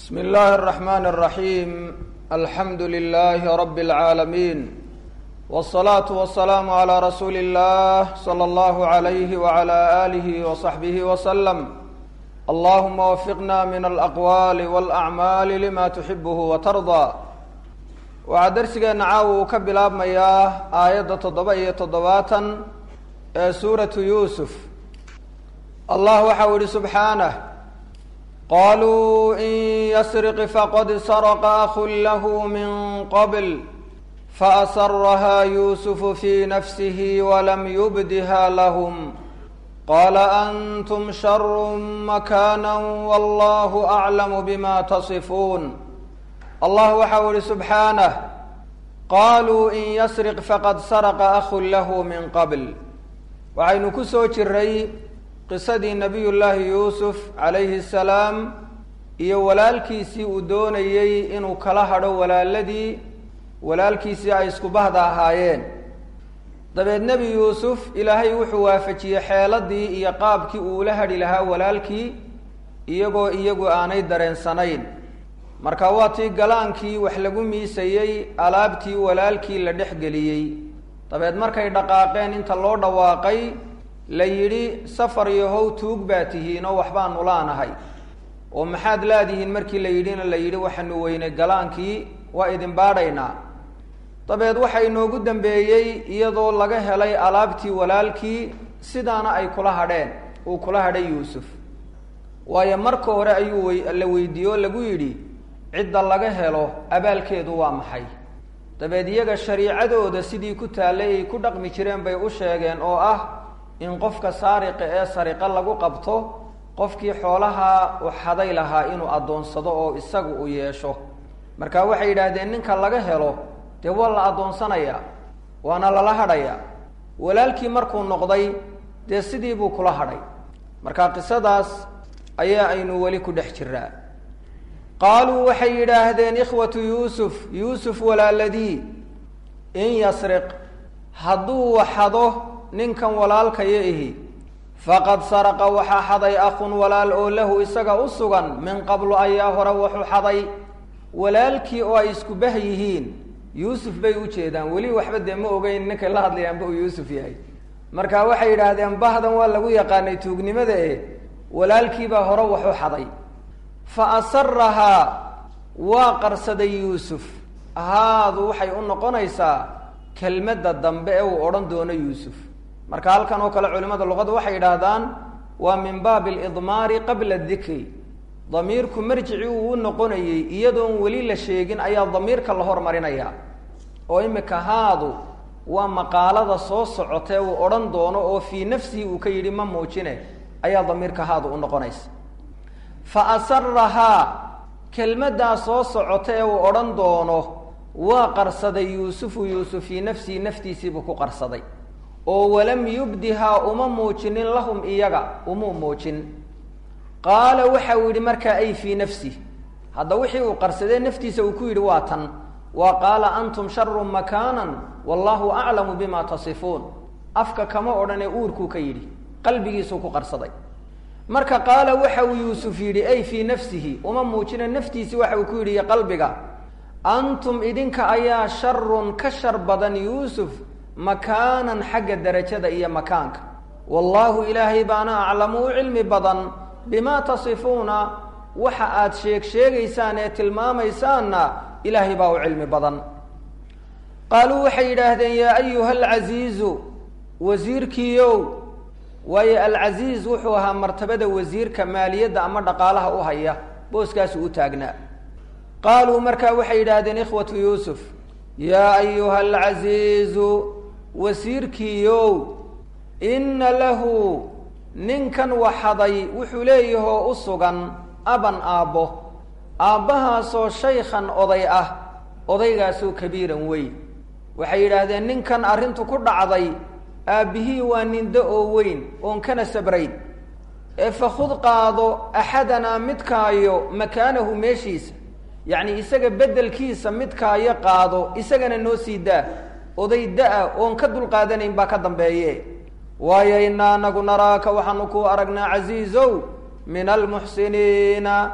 بسم الله الرحمن الرحيم الحمد لله رب العالمين والصلاة والسلام على رسول الله صلى الله عليه وعلى آله وصحبه وسلم اللهم وفقنا من الأقوال والأعمال لما تحبه وترضى waxaa darsigeena caawa uu ka bilaabmayaa aayadda toddoba iyo toddobaatan ee suuratu yuusuf allah waxau yihi subxaanah qaluu in yasriq faqad sarqa akun lahu min qabl faasaraha yuusufu fi nafsihi walam yubdiha lahm qala antum sharu makana wallahu aclamu bima tasifuun allah waxau ihi subxaanah qaluu in yasriq faqad saraqa akun lahu min qabl waxaynu ku soo jiray qisadii nabiy llaahi yuusuf calayhi salaam iyo walaalkiisii uu doonayey inuu kala hadho walaaladii walaalkiisii ay isku bahda ahaayeen dabeed nebi yuusuf ilaahay wuxuu waafajiyey xeeladii iyo qaabkii uu ula hadhi lahaa walaalkii iyagoo iyagu aanay dareensanayn marka waa tii galaankii wax lagu miisayey alaabtii walaalkii la dhex geliyey dabeed markay dhaqaaqeen inta loo dhawaaqay la yidhi safar yahow tuug baa tihiin oo waxbaanu laanahay oo maxaad laadihiin markii la yidhina la yidhi waxaanu weynay galaankii waa idin baadhaynaa dabeed waxaa inoogu dambeeyey iyadoo laga helay alaabtii walaalkii sidaana ay kula hadheen uu kula hadhay yuusuf waayo marka hore ayuu wy la weydiiye oo lagu yidhi cidda laga helo abaalkeedu waa maxay dabeed iyaga shariicadooda sidii ku taallay ay ku dhaqmi jireen bay u sheegeen oo ah in qofka saariqa ee sariqo lagu qabto qofkii xoolaha u xaday lahaa inuu addoonsado oo isagu u yeesho marka waxay yidhaahdeen ninka laga helo dee waa la addoonsanayaa waana lala hadhayaa walaalkii markuu noqday dee sidii buu kula hadhay marka qisadaas ayaa aynu weli ku dhex jiraa qaaluu waxay yidhaahdeen ikhwatu yuusuf yuusuf walaaladii in yasriq hadduu waxado ninkan walaalkaya ihi faqad saraqa waxaa xaday akun walaal oo lahu isaga u sugan min qablu ayaa hore wuxuu xaday walaalkii oo ay isku bah yihiin yuusuf bay u jeedaan weli waxba dee ma ogeyn ninkay la hadlayaanba uu yuusuf yahay marka waxay yidhaahdeen bahdan waa lagu yaqaanay tuugnimada e walaalkiibaa hore waxu xaday fa asarahaa waa qarsaday yuusuf haadu waxay u noqonaysaa kelmadda dambe ee uu odhan doono yuusuf marka halkan oo kale culimada luqada waxay yidhaahdaan waa min baabi alidmaari qabla dikri damiirku marjici uu u noqonayey iyadoon weli la sheegin ayaa damiirka la hormarinaya oo imika haadu waa maqaalada soo socotee uu odhan doono oo fii nafsihi uu ka yidhi ma muujine ayaa damiirka haadu u noqonaysa fa asarahaa kelmaddaa soo socota ee uu odhan doono waa qarsaday yuusufu yuusuf fii nafsihi naftiisiibuu ku qarsaday oo walam yubdihaa uma muujinin lahum iyaga umuu muujin qaala waxa uu yidhi markaa ay fii nafsih hadda wixii uu qarsadee naftiisa uu ku yidhi waa tan waa qaala antum sharu makaanan wallahu aclamu bima tasifuun afka kama odhanee uurkuu ka yidhi qalbigiisuu ku qarsaday marka qaala waxa uu yuusuf yidhi ay fii nafsihi uma muujina naftiisi waxa uu ku yidhi iyo qalbiga antum idinka ayaa sharun ka shar badan yuusuf makaanan xagga derajada iyo makaanka wallaahu ilaahay baana aclamu u cilmi badan bimaa tasifuuna waxa aad sheeg sheegaysaan ee tilmaamaysaanna ilaahay baa u cilmi badan qaaluu waxay yidhaahdeen yaa ayuha alcasiizu wasiirkiiow waayo alcasiiz wuxuu ahaa martabada wasiirka maaliyadda ama dhaqaalaha u haya booskaasu u taagnaa qaaluu markaa waxay yidhaahdeen ikhwatu yuusuf yaa ayuha alcasiizu wasiirkiiow inna lahu ninkan waxaday wuxuu leeyahoo u sugan aban aabbo aabbahaasoo shaykhan oday ah odaygaasoo kabiiran weyn waxay yidhaahdeen ninkan arrintu ku dhacday aabbihii waa nindo oo weyn oon kana sabrayn ee fakhud qaado axadanaa midkaayo makaanahu meeshiisa yacni isaga beddelkiisa midkaayo qaado isagana noo sii daa oday da-a oon ka dulqaadanayn baa ka dambeeye waayo inaa anagu naraaka waxaanu kuu aragnaa casiizow min almuxsiniina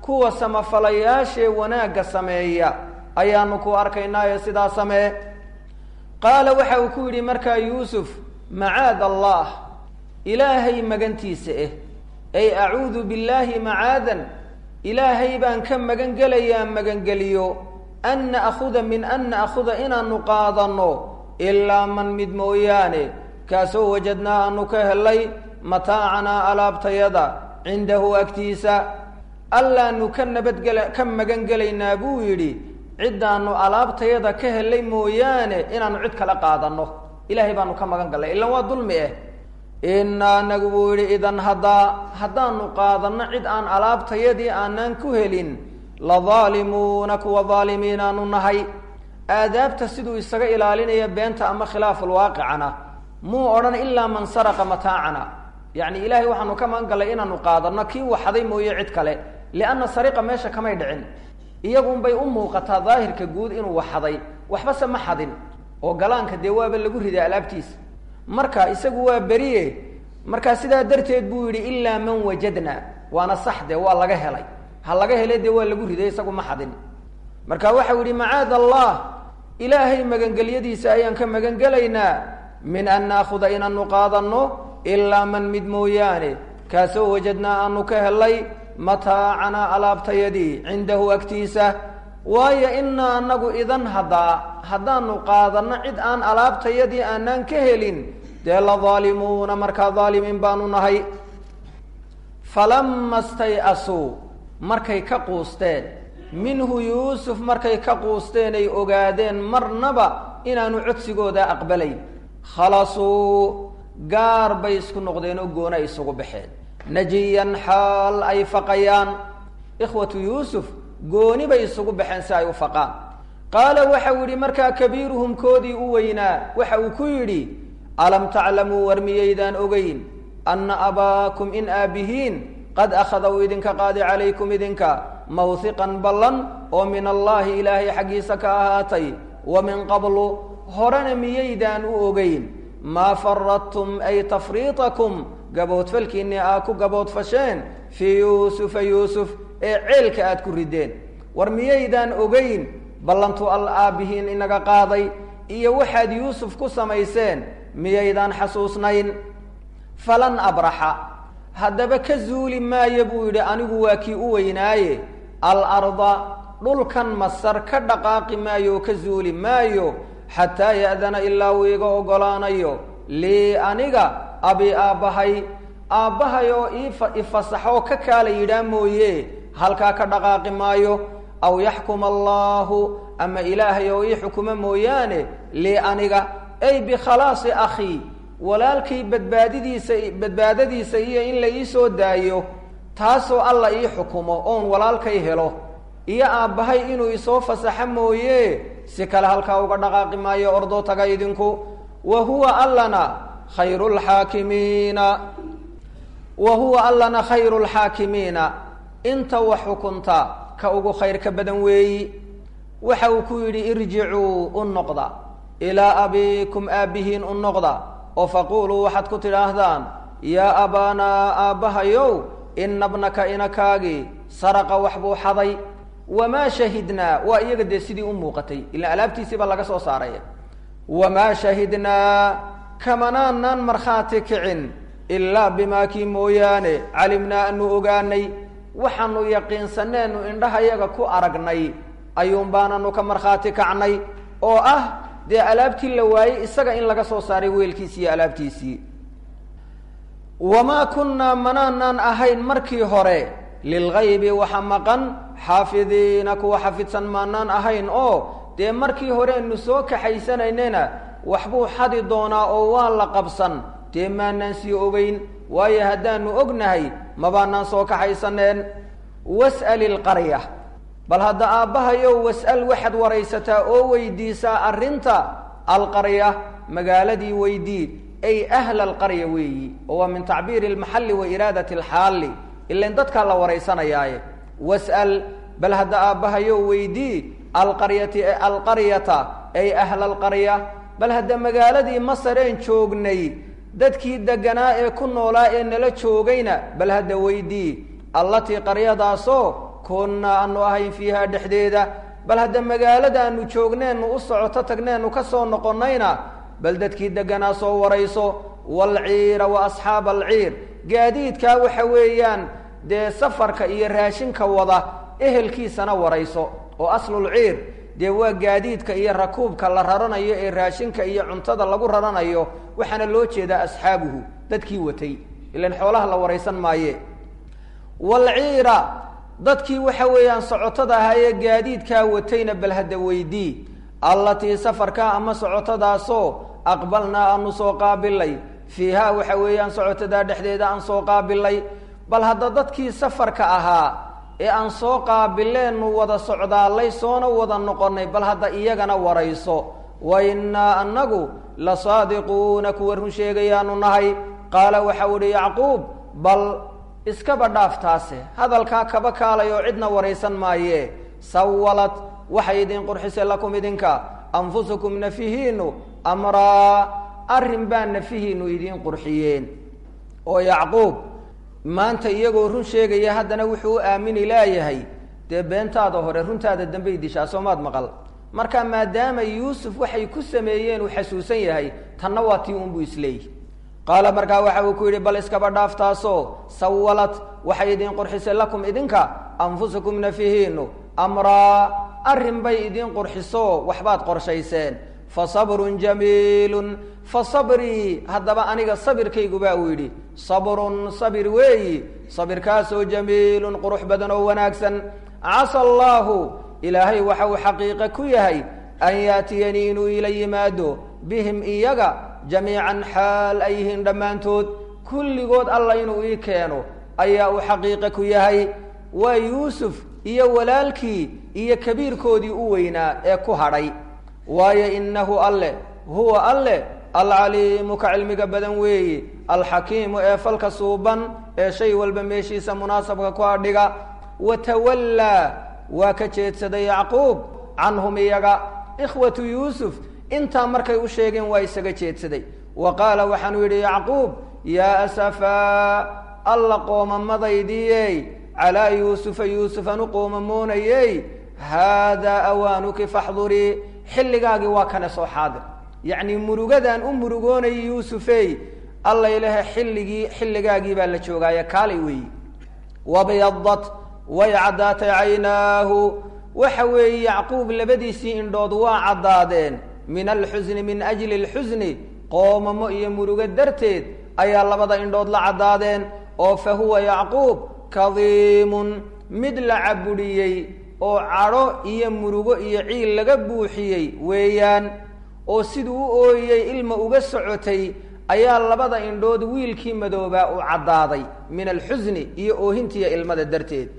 kuwa samafalayaashee wanaagga sameeya ayaanu ku arkaynaayo sidaa samee qaala waxa uu ku yidhi markaa yuusuf macaad allah ilaahay magantiisa eh ay acuudu billaahi macaadan ilaahay baan ka magan gelayaa magangeliyo an na'khuda min an na'khuda inaanu qaadanno ilaa man mid mooyaane kaasoo wajadnaa aanu ka helay mataacanaa alaabtayada cindahu agtiisa allaanu ka nabadgela ka magan gelaynaa buu yidhi ciddaanu alaabtayada ka helay mooyaane inaanu cid kala qaadanno ilaahay baanu ka magan gallay ilan waa dulmi ah inaa anagu buu yidhi idan haddaa haddaanu qaadanno cid aan alaabtayadii aanaan ku helin la daalimuuna kuwa daalimiin aanu nahay aadaabta siduu isaga ilaalinaya beenta ama khilaafulwaaqicana muu odhan ilaa man saraqa mataacana yacni ilaahay waxaanu ka magan gallay inaanu qaadanno kii waxaday mooye cid kale lianna sariqa meesha kamay dhicin iyagunbay u muuqataa daahirka guud inuu waxaday waxbase ma xadin oo galaanka dee waaba lagu riday alaabtiisa marka isagu waa beriye markaa sidaa darteed buu yidhi ilaa man wajadna waana sax dee waa laga helay ha laga helay dee waa lagu riday isagu ma xadin marka waxau yidhi macaad allah ilaahay magangelyadiisa ayaan ka magan gelaynaa min an naakuda inaanu qaadanno ilaa man mid mooyaane kaasoo wajadnaa aanu ka helay mataacanaa alaabtayadii cindahu agtiisa waayo inaa anagu idan haddaa haddaanu qaadanno cid aan alaabtayadii aanaan ka helin dee la daalimuuna markaa daalimiin baanu nahay falama stay-asuu markay ka quusteen minhu yuusuf markay ka quusteen ay ogaadeen marnaba inaanu codsigooda aqbalayn khalasuu gaar bay isku noqdeen oo goona isugu baxeen najiyan xaal ay faqayaan ikhwatu yuusuf gooni bay isugu baxeen si ay u faqaan qaala waxau yidhi markaa kabiiruhum koodii u weynaa waxa uu ku yidhi alam taclamuu war miyaydaan ogeyn anna abaakum in aabihiin qad akhada uu idinka qaadi calaykum idinka mawhiqan ballan oo min allaahi ilaahay xaggiisa ka ahaatay wa min qablu horena miyaydaan u ogeyn maa faradtum ay tafriitakum gaboodfalkiinni aa ku gaboodfasheen fii yuusufa yuusuf ee ceelka aad ku rideen war miyaydaan ogeyn ballantu al aabbihiin inaga qaaday iyo waxaad yuusuf ku samayseen miyaydaan xasuusnayn falan abraxa haddaba ka zuuli maayo buu yidhi anigu waa kii u weynaaye alarda dhulkan masar ka dhaqaaqi maayo oo ka zuuli maayo xataa ya'dana ilaa uu iga oggolaanayo lii aniga abi aabbahay aabbahay oo iiifasaxoo ka kaala yidhaa mooye halkaa ka dhaqaaqi maayo aw yaxkuma allaahu ama ilaahay oo ii xukuma mooyaane lii aniga ay bikhalaasi akhii walaalkay badbaadidiisa badbaadadiisa iyo in la ii soo daayo taasoo alla ii xukumo oon walaalkay helo iyo aabbahay inuu isoo fasaxo mooye si kale halkaa uga dhaqaaqi maayo ordoo taga idinku wa huwa allana khayru lxaakimiina wa huwa allana khayru lxaakimiina inta wax xukunta ka ugu khayrka badan weeyi waxa uu ku yidhi irjicuu u noqda ilaa abiikum aabbihiin u noqda oo faquuluu waxaad ku tidhaahdaan yaa abaanaa aabbahayow ina bnaka inakaagii saraqa wax buu xaday wamaa shahidnaa waa iyaga dee sidii u muuqatay ilaan alaabtiisii baa laga soo saaray wamaa shahidnaa kamanaanaan markhaati kicin ilaa bimaa kii mooyaane calimnaa anu ogaanay waxaanu yaqiinsaneenu indhahayaga ku aragnay ayuun baananu ka markhaati kacnay oo ah dee alaabtii la waayey isaga in laga soo saaray weelkiisii iyo alaabtiisii wamaa kunnaa manaanaan ahayn markii hore lilgaybi waxa maqan xaafidiina kuwa xafidsan maanaan ahayn oo dee markii horeenu soo kaxaysanaynena waxbuu xadi doonaa oo waa la qabsan dee maanaan sii ogeyn waayo haddaanu ognahay mabaanaan soo kaxaysaneen was'al ilqarya bal hadda aabbahayow was'al waxaad waraysataa oo weydiisaa arrinta alqarya magaaladii weydii ay ahla alqarya weeyi oo waa min tacbiiri almaxalli wa iraadati alxaalli ilan dadkaa la waraysanayaaye was'al bal hadda aabbahayow weydii alqaryati alqaryata ay ahla alqarya bal hadda magaaladii masareen joognay dadkii deganaa ee ku noolaa ee nala joogayna bal hadda weydii allatii qaryadaasoo kunnaa aanu ahayn fiihaa dhexdeeda bal hadda magaalada aanu joogneennu u socoto tagneennu ka soo noqonnayna bal dadkii degganaa soo warayso waalciira wa asxaaba alciir gaadiidkaa waxa weeyaan dee safarka iyo raashinka wada ehelkiisana warayso oo aslulciir dee waa gaadiidka iyo rakuubka la raranayo ee raashinka iyo cuntada lagu raranayo waxaana loo jeedaa asxaabuhu dadkii watay ilan xoolaha la waraysan maaye waalciira dadkii waxa weeyaan socotada ahaa ee gaadiidkaa watayna bal hadda weydii allatii safarkaa ama socotadaasoo aqbalnaa aanu soo qaabilay fiihaa waxa weeyaan socotadaa dhexdeeda aan soo qaabilay bal hadda dadkii safarka ahaa ee aan soo qaabileennu wada socdaallay soona wada noqonnay bal hadda iyagana warayso wa innaa annagu la saadiquuna kuwa run sheegayaanu nahay qaala waxau ihi yacquub bal iskaba dhaaftaase hadalkaa kaba kaalay oo cidna waraysan maaye sawalad waxay idin qurxisay lakum idinka anfusukum nafihiinu amraa arrin baa nafihiinu idiin qurxiyeen oo yacquub maanta iyagoo run sheegaya haddana wuxuu u aamini laayahay dee beentaada hore runtaada dambey dishaa soomaad maqal marka maadaama yuusuf waxay ku sameeyeen uu xasuusan yahay tanna waa tii unbuu isleeyihi qaala markaa waxa uu ku yidhi bal iskaba dhaaftaasoo sawalad waxay idin qurxisay lakum idinka anfusukum nafihiinu amraa arrin bay idin qurxiso waxbaad qorshayseen fa sabrun jamiilun fa sabrii haddaba aniga sabirkaygu baa uu yidhi sabrun sabir weeyi sabirkaasoo jamiilun qurux badan oo wanaagsan casa allaahu ilaahay waxa uu xaqiiqe ku yahay an yaatiyanii inuu ila yimaado bihim iyaga jamiican xaal ay yihiin dhammaantood kulligood alla inuu ii keeno ayaa uu xaqiiqe ku yahay waa yuusuf iyo walaalkii iyo kabiirkoodii u weynaa ee ku hadhay waayo innahu alle huwa alle alcaliimu ka cilmiga badan weeyi alxakiimu ee falka suuban ee shay walba meeshiisa munaasabka ku adhiga watawallaa waa ka jeedsaday yacquub canhum iyaga ikhwatu yuusuf intaa markay u sheegeen waa isaga jeedsaday wa qaala waxaanuu yidhi yacquub yaa asafaa alla qoomamadaydiyey calaa yuusufa yuusufan u qoomamoonayey haadaa awaanuki faxdurii xilligaagii waa kana soo xaadir yacnii murugadaan u murugoonayay yuusufey alla ilahe xilligii xilligaagii baa la joogaaye kaalay weeyi wabyadat way caddaatay caynaahu waxa weeye yacquub labadiisii indhood waa caddaadeen min alxusni min ajli alxusni qoomamo iyo murugo darteed ayaa labada indhood la caddaadeen oo fa huwa yacquub kadiimun mid la cabudhiyey oo cadho iyo murugo iyo ciil laga buuxiyey weeyaan oo siduu u ooyey ilma uga socotay ayaa labada indhood wiilkii madoobaa u caddaaday min alxusni iyo oohintiiyo ilmada darteed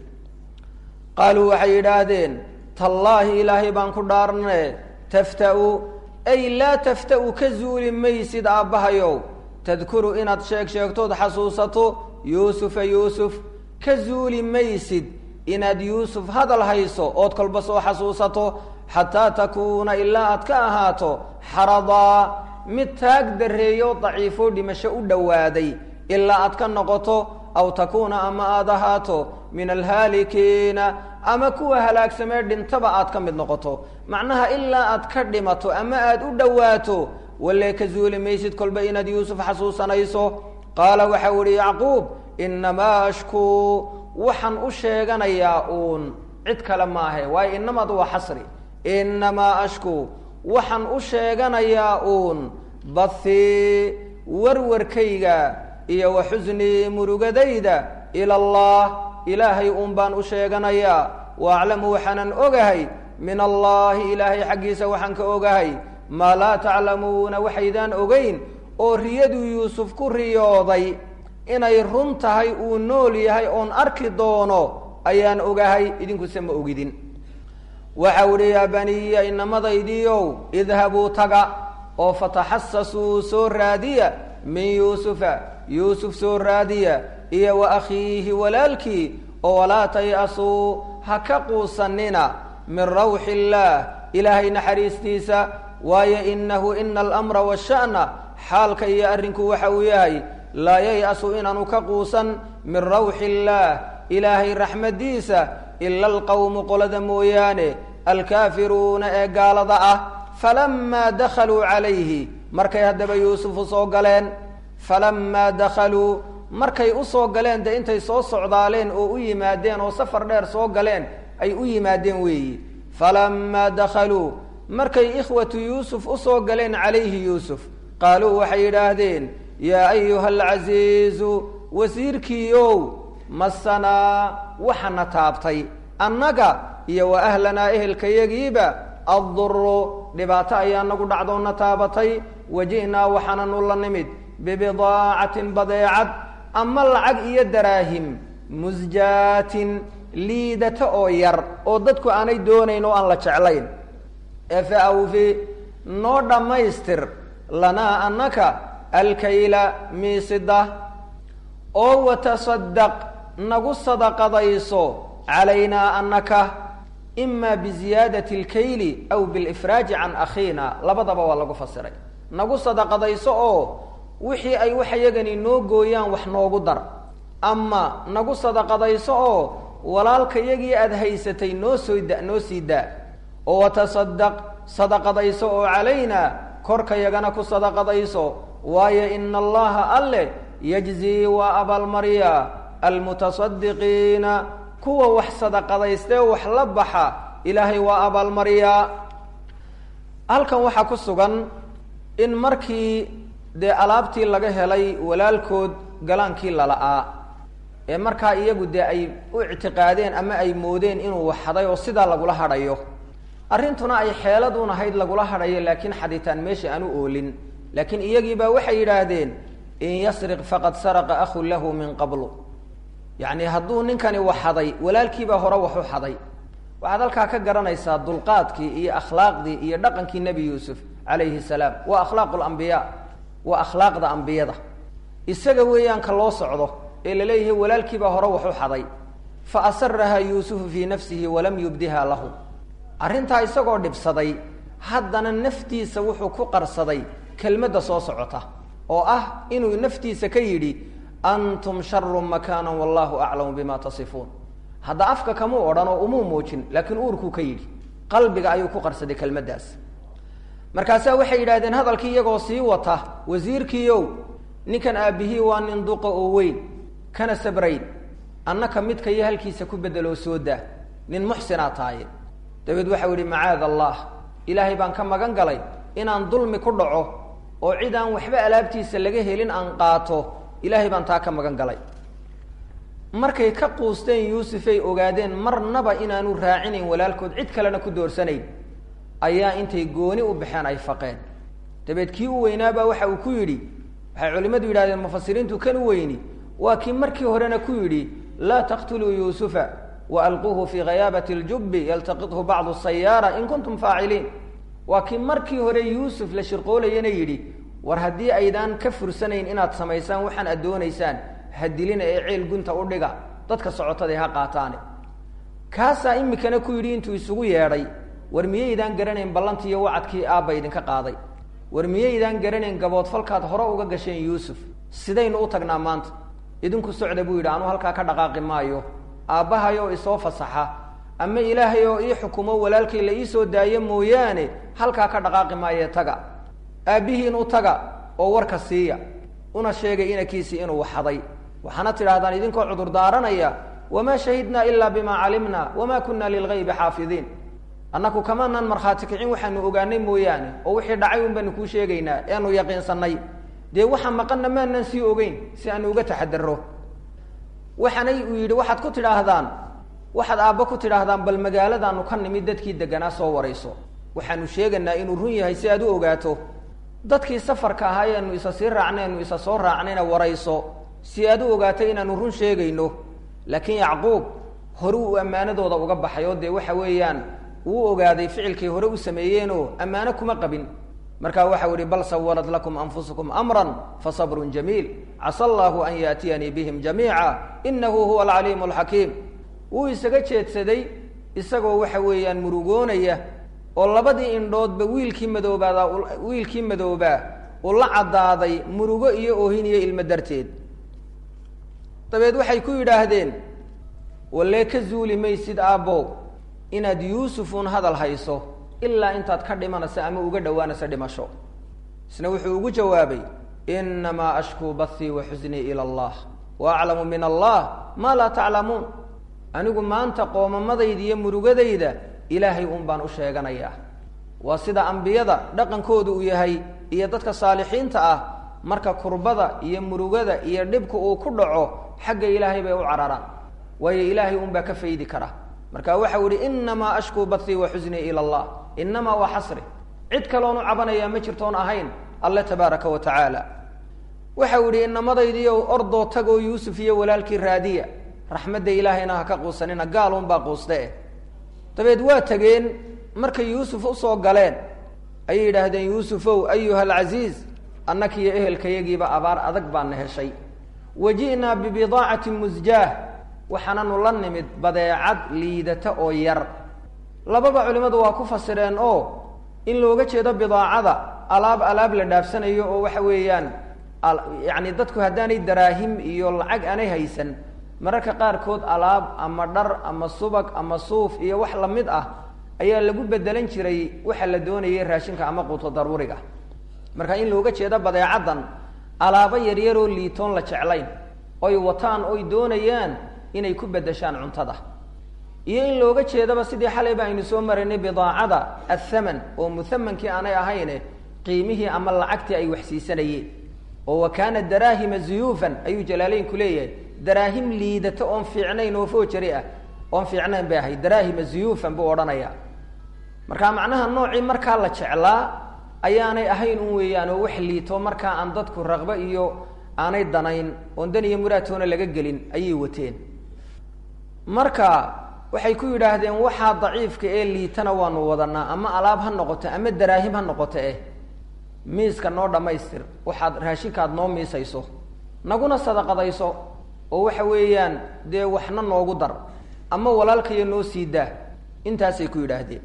qaaluu waxay yidhaahdeen tallaahi ilaahay baan ku dhaarne tafta'u ay laa tafta'u ka zuuli maysid aabbahayow tadkuru inaad sheeg sheegtood xasuusato yuusufa yuusuf ka zuuli maysid inaad yuusuf hadal hayso ood kolba soo xasuusato xataa takuuna ilaa aad ka ahaato xaradaa mid taag darreeyo daciifo dhimasho u dhowaaday ilaa aad ka noqoto aw takuuna ama aad ahaato min alhaalikiina ama kuwa halaagsamee dhintaba aad ka mid noqoto macnaha ilaa aad ka dhimato ama aad u dhowaato walee ka zuuli maysid kolba inaad yuusuf xasuusanayso qaala waxau ihi yacquub inamaa ashkuu waxaan u sheeganayaa uun cid kale maahe waayo inamaad waa xasri inamaa ashkuu waxaan u sheeganayaa uun bathii warwarkayga iyo wa xusnii murugadayda ila allah ilaahay uun baan u sheeganayaa wa aclamu waxaanan ogahay min allaahi ilaahay xaggiisa waxaan ka ogahay maa laa taclamuuna waxaydaan ogeyn oo riyaduu yuusuf ku riyooday inay run tahay uu nool yahay oon arki doono ayaan ogahay idinkuse ma ogidin waxau idhi yaa baniya inamadaydiiow idhabuu taga oo fataxasasuu soo raadiya min yuusufa yuusuf soo raadiya iyo wa akhiihi walaalkii oo walaa tay-asuu ha ka quusanina min rawxi illaah ilaahay naxariistiisa waayo inahu ina alamra washa'na xaalka iyo arrinku waxa uu yahay laa yay-asu inaanu ka quusan min rawxi illaah ilaahay raxmadiisa ila alqawmu qolada mooyaane alkaafiruuna ee gaalada ah falamaa dakhaluu calayhi markay haddaba yuusufu soo galeen falamaa dakhaluu markay u soo galeen dee intay soo socdaaleen oo u yimaadeen oo safar dheer soo galeen ay u yimaadeen weeyi falamaa dakhaluu markay ikhwatu yuusuf usoo galeen calayhi yuusuf qaaluu waxay yidhaahdeen yaa ayuha alcasiizu wasiirkiiow masanaa waxana taabtay annaga iyo wa ahlanaa ehelkayagiiba adduru dhibaato ayaa nagu dhacdoona taabatay waji'naa waxaananu la nimid bibidaacatin badeecad ama lacag iyo daraahim musjaatin liidata oo yar oo dadku aanay doonayn oo aan la jeclayn ee fa awfi noo dhammaystir lanaa annaka alkayla miisida oo watasadaq nagu sadaqadayso calaynaa annaka ima biziyaadati alkayli aw bilifraaji can akhiina labadaba waa lagu fasiray nagu sadaqadayso oo wixii ay waxayagani noo gooyaan wax noogu dar ama nagu sadaqadayso oo walaalkayagii aada haysatay noo soo da noo sii daa oo watasadaq sadaqadayso oo calaynaa korkayagana ku sadaqadayso waayo ina allaha alle yajzii waa abaalmarya almutasadiqiina kuwa wax sadaqadaystee wax la baxa ilaahay waa abaalmaryaa halkan waxaa ku sugan in markii dee alaabtii laga helay walaalkood galaankii lala'aa ee markaa iyagu dee ay u ictiqaadeen ama ay moodeen inuu waxhaday oo sidaa lagula hadhayo arrintuna ay xeeladuun ahayd lagula hadhayo laakiin xaditaan meesha aan u oolin laakiin iyagiibaa waxay yidhaahdeen in yasriq faqad saraqa ahun lahu min qablu yacni hadduu ninkani wax haday walaalkiibaa hore wax u haday waxaad halkaa ka garanaysaa dulqaadkii iyo akhlaaqdii iyo dhaqankii nebi yuusuf calayhi salaam waa akhlaaqu lambiyaa waa akhlaaqda ambiyada isaga weeyaan ka loo socdo ee laleeyahay walaalkiibaa hore wax u xaday fa asaraha yuusufu fii nafsihi walam yubdiha lahu arrintaa isagoo dhibsaday haddana naftiisa wuxuu ku qarsaday kelmadda soo socota oo ah inuu naftiisa ka yidhi antum sharu makaana wallahu aclamu bima tasifuun hadda afka kamuu odhan oo umuu muujin laakiin uurkuu ka yidhi qalbiga ayuu ku qarsaday kelmaddaas markaasaa waxay yidhahdeen hadalkii iyagoo sii wata wasiirkiiow ninkan aabbihii waa nin duqa oo weyn kana sabrayn annaka midka iyo halkiisa ku beddeloo soo daa nin muxsinaa tahaye dabeed waxau yihi macaad allah ilaahay baan ka magan galay inaan dulmi ku dhaco oo cid aan waxba alaabtiisa laga helin aan qaato ilaahay baan taa ka magan galay markay ka quusteen yuusufay ogaadeen marnaba inaanu raacinayn walaalkood cid kalena ku doorsanayn ayaa intay gooni u baxeen ay faqeen dabeed kii u weynaabaa waxa uu ku yidhi waxay culimmadu yidhahdeen mufasiriintu kan u weyni waa kii markii horena ku yidhi laa taqtuluu yuusufa wa alquuhu fii ghayaabati ljubbi yaltaqithu bacdu sayaara in kuntum faaciliin waa kii markii hore yuusuf la shirqoolayana yidhi war haddii aydaan ka fursanayn inaad samaysaan waxaan aad doonaysaan ha dilina ee ceel gunta u dhiga dadka socotaday ha qaataane kaasaa imikana ku yidhi intuu isugu yeedhay war miyaydaan garanayn ballantii iyo wacadkii aabba idinka qaaday war miyaydaan garanayn gaboodfalkaad hore uga gasheen yuusuf sidaynu u tagnaa maanta idinku socda buu yidhi anuu halkaa ka dhaqaaqi maayo aabbahayoo isoo fasaxa ama ilaahay oo ii xukumo walaalkay la iisoo daayo mooyaane halkaa ka dhaqaaqi maayee taga aabbihiin u taga oo warka siiya una sheegay inankiisii inuu waxaday waxaana tidhahdaan idinkoo cudur daaranaya wamaa shahidnaa ilaa bimaa calimna wamaa kunna lilgaybi xaafidiin annaku kamanaan markhaati kicin waxaanu ogaanay mooyaane oo wixii dhacay un baanu kuu sheegaynaa eanu yaqiinsanay dee waxa maqanna maanaan sii ogeyn si aanu uga taxadaro waxaanay uu yidhi waxaad ku tidhaahdaan waxaad aabba ku tidhaahdaan bal magaaladaanu ka nimid dadkii deganaa soo warayso waxaanu sheegaynaa inuu run yahay si aad u ogaato dadkii safarka ahaa eanu isa sii raacnay anu isa soo raacnayna warayso si aad u ogaato inaanu run sheegayno laakiin yacquub hore uu ammaanadooda uga baxay oo dee waxa weeyaan uu ogaaday ficilkay hore u sameeyeenoo ammaano kuma qabin markaa waxau ihi bal sawalat lakum anfusukum amran fasabrun jamiil casa allahu an yaatiyanii bihim jamiica inahu huwa alcaliimu alxakiim wuu isaga jeedsaday isagoo waxa weeyaan murugoonaya oo labadii indhoodba wiilkii madoobaada wiilkii madoobaa uu la caddaaday murugo iyo oohin iyo ilmo darteed dabeed waxay ku yidhaahdeen walee ka zuuli maysid aabbow inaad yuusufuun hadal hayso ilaa intaad ka dhimanaysa ama uga dhowaanaysa dhimasho isna wuxuu ugu jawaabay inamaa ashkuu bathii wa xusnii ila allah wa aclamu min allah maa laa taclamuun anigu maanta qoomamadayda iyo murugadayda ilaahay uun baan u sheeganayaa waa sida ambiyada dhaqankoodu uu yahay iyo dadka saalixiinta ah marka kurbada iyo murugada iyo dhibka uu ku dhaco xagga ilaahay bay u cararaan waayo ilaahay un baa ka faydi kara marka waxau yihi inamaa ashkuu bathii wa xusnii ila allah inamaa waa xasri cid kaloonu cabanayaa ma jirtoon ahayn alle tabaaraka wa tacaala waxau yihi inamadaydiiyow ordoo tagoo yuusuf iyo walaalkii raadiya raxmadda ilaahayna ha ka quusanina gaalun baa quuste eh dabeed waa tegeen markay yuusuf usoo galeen ayay yidhaahdeen yuusufow ayuha alcasiiz annakiiyo ehelkayagiiba abaar adag baana heshay wa ji'naa bibidaacatin musjaah waxaananu la nimid badeecad liidata oo yar lababa culimmadu waa ku fasireen oo in looga jeedo bidaacada alaab alaab la dhaafsanayo oo waxa weeyaan yacni dadku haddaanay daraahim iyo lacag aanay haysan mararka qaarkood alaab ama dhar ama subag ama suuf iyo wax lamid ah ayaa lagu bedelan jiray waxa la doonayay raashinka ama quuto daruuriga marka in looga jeedo badeecaddan alaabo yaryaroo liitoon la jeclayn oy wataan oy doonayaan inay ku bedeshaan cuntada iyo in looga jeedaba sidii xalayba aynu soo maraynay bidaacada athaman oo muthamankii aanay ahayne qiimihii ama lacagtii ay waxsiisanayeen oo wa kaana daraahima zuyuufan ayuu jalaaleynku leeyahay daraahim liidata oon fiicnayn oo foojari ah oon fiicnayn bay ahayd daraahima zuyuufan buu odhanaya marka macnaha noocii markaa la jeclaa ayaanay ahayn un weeyaan oo wax liito markaa aan dadku raqbo iyo aanay danayn oon dan iyo muraadtoona laga gelin ayay wateen marka waxay ku yidhaahdeen waxaa daciifka ee liitana waanu wadanaa ama alaab ha noqoto ama daraahim ha noqoto eh miiska noo dhammaystir waxaad raashinkaad noo miisayso naguna sadaqadayso oo waxa weeyaan dee waxna noogu dar ama walaalkaya noo sii daa intaasay ku yidhaahdeen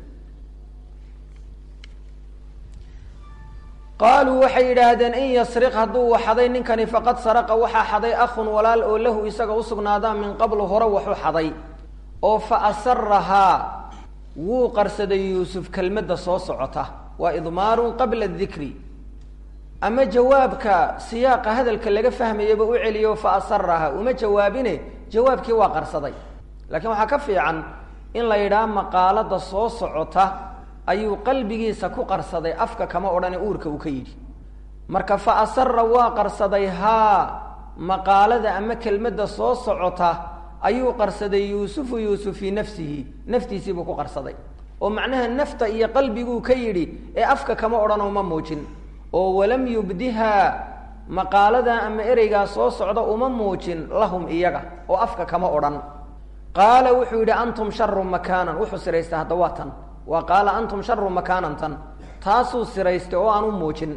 qaaluu waxay yidhaahdeen in yasriq hadduu waxaday ninkani faqad saraqa waxaa xaday akhun walaal oo lahu isaga usugnaadaa min qablu hore waxu xaday oo fa asarahaa wuu qarsaday yuusuf kelmadda soo socota waa idmaarun qabla dikri ama jawaabka siyaaqa hadalka laga fahmayaba u celiyo fa asarahaa uma jawaabine jawaabkii waa qarsaday laakiin waxaa ka fiican in la yidhaha maqaalada soo socota ayuu qalbigiisa ku qarsaday afka kama odhane uurka uu ka yidhi marka fa asara waa qarsaday haa maqaalada ama kelmadda soo socota ayuu qarsaday yuusufu yuusuf fii nafsihi naftiisiibuu ku qarsaday oo macnaha nafta iyo qalbiguu ka yidhi ee afka kama odhanoo ma muujin oo walam yubdihaa maqaalada ama ereygaa soo socda uma muujin lahum iyaga oo afka kama odhan qaala wuxuu yidhi antum sharu makaanan wuxuu siraystay hadda waa tan waa qaala antum sharu makaanan tan taasuu siraystay oo aan u muujin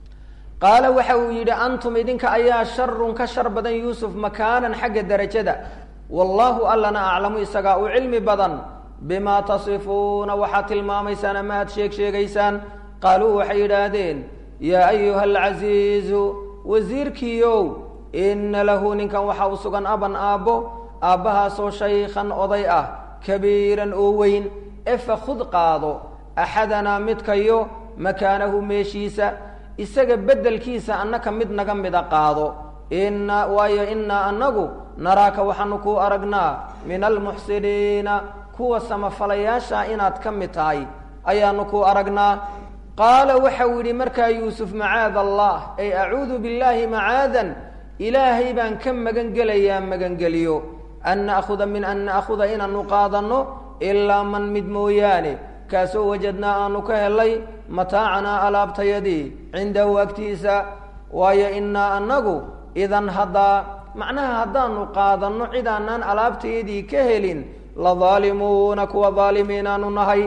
qaala waxa uu yidhi antum idinka ayaa sharun ka shar badan yuusuf makaanan xagga derajada wallaahu allana aclamu isagaa u cilmi badan bimaa tasifuuna waxaad tilmaamaysaan ama aad sheeg sheegaysaan qaaluu waxay yidhaahdeen yaa ayuha alcasiizu wasiirkiiow ina lahu ninkan waxaa u sugan aban aabbo aabbahaasoo shaykhan oday ah kabiiran oo weyn efa khud qaado axadanaa midkayo makaanahu meeshiisa isaga beddelkiisa annaka mid naga mida qaado inna waayo innaa annagu naraaka waxaanu kuu aragnaa min almuxsiniina kuwa samafalayaasha inaad ka mid tahay ayaanu kuu aragnaa qaala waxau yidhi markaa yuusuf macaada allah ay acuudu billaahi macaadan ilaahay baan ka magan gelayaa magangeliyo an na'khuda min an na'khuda inaanu qaadanno ilaa man mid mooyaane kaasoo wajadnaa aanu ka helay mataacanaa alaabtayadii cindahu agtiisa waayo innaa annagu idan haddaa macnaha haddaanu qaadanno cidaanaan alaabtayadii ka helin la daalimuuna kuwa daalimiinaanu nahay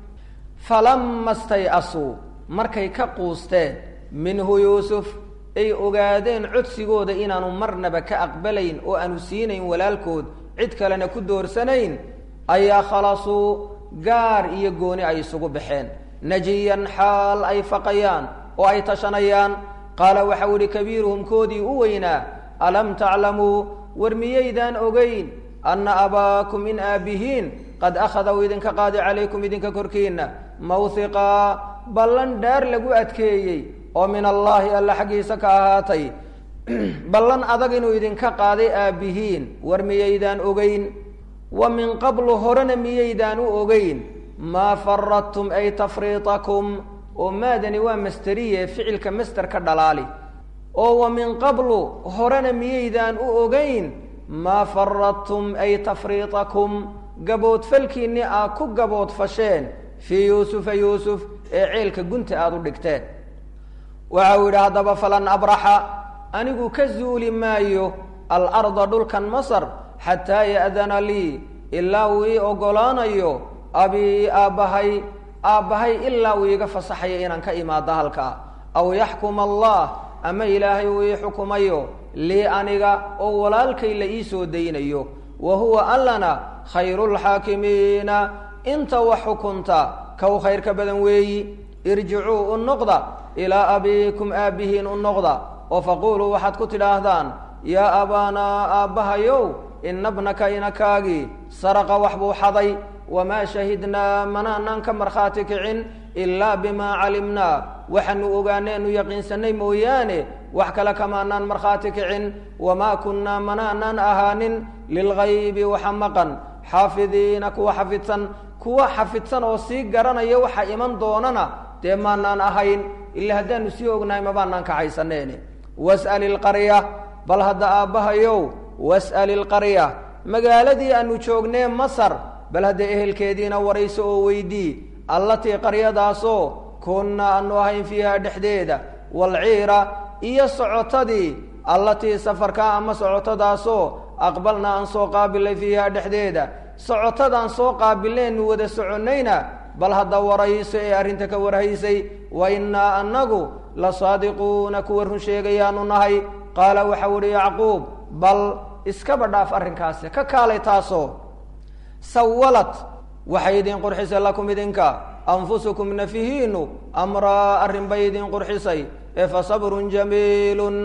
falama stay-asuu markay ka quusteen minhu yuusuf ay ogaadeen codsigooda inaanu marnaba ka aqbalayn oo aanu siinayn walaalkood cid kalena ku doorsanayn ayaa khalasuu gaar iyo gooni ay isugu baxeen najiyan xaal ay faqayaan oo ay tashanayaan qaala waxau idhi kabiiruhum koodii u weynaa alam taclamuu war miyaydaan ogeyn anna abaakum in aabihiin qad akhada uu idinka qaaday calaykum idinka korkiinna mawhiqaa ballan dhaar lagu adkeeyey oo min allaahi alla xaggiisa ka ahaatay ballan adag inuu idinka qaaday aabbihiin war miyaydaan ogeyn wa min qablu horena miyaydaan u ogeyn maa faradtum ay tafriitakum oo maadani waa masteriye ficilka master ka dhalaali oo wa min qablu horena miyaydaan u ogeyn maa faradtum ay tafriitakum gaboodfalkiinni aa ku gaboodfasheen fii yuusufa yuusuf ee ceelka gunta aada u dhigteen waxa uu yidhi haddaba falan abraxa anigu ka zuuli maayo alarda dhulkan masar xataa ya'dana lii ilaa uu ii oggolaanayo abii aabbahay aabbahay ilaa uu iiga fasaxayo inaan ka imaado halkaa aw yaxkuma allah ama ilaahay uu ii xukumayo lii aniga oo walaalkay la ii soo daynayo wa huwa allana khayruulxaakimiina inta wax xukunta kow khayrka badan weeyi irjicuu u noqda ilaa abiikum aabbihiin u noqda oo faquuluu waxaad ku tidhaahdaan yaa abaanaa aabbahayow ina bnaka inakaagii saraqa wax buu xaday wamaa shahidnaa manaanaan ka markhaati kicin ilaa bimaa calimnaa waxaanu ogaaneenu yaqiinsanay mooyaane wax kale kamaanaan markhaati kicin wamaa kunnaa manaanaan ahaanin lilgaybi waxa maqan xaafidiina kuwa xafidsan kuwa xafidsan oo sii garanaya waxa iman doonana dee maanaan ahayn ila haddaanu sii ognahay mabaanaan kaxaysaneeni was'al ilqarya bal hadda aabbahayow was'al ilqarya magaaladii aanu joognee masar bal hadda ehelkeediina warayso oo weydii allatii qaryadaasoo kunnaa aanu ahayn fiiha dhexdeeda waalciira iyo socotadii allatii safarkaa ama socotadaasoo aqbalnaa aan soo qaabilay fiiha dhexdeeda socotadaan soo qaabileenu wada soconnayna bal hadda warayso ee arrinta ka warhaysay wa innaa annagu la saadiquuna kuwa run sheegayaanu nahay qaala waxau ihi yacquub bal iskaba dhaaf arrinkaasi ka kaalay taasoo sawalad waxay idin qurxisay lakum idinka anfusukum nafihiinu amraa arrin bay idin qurxisay ee fa sabrun jamiilun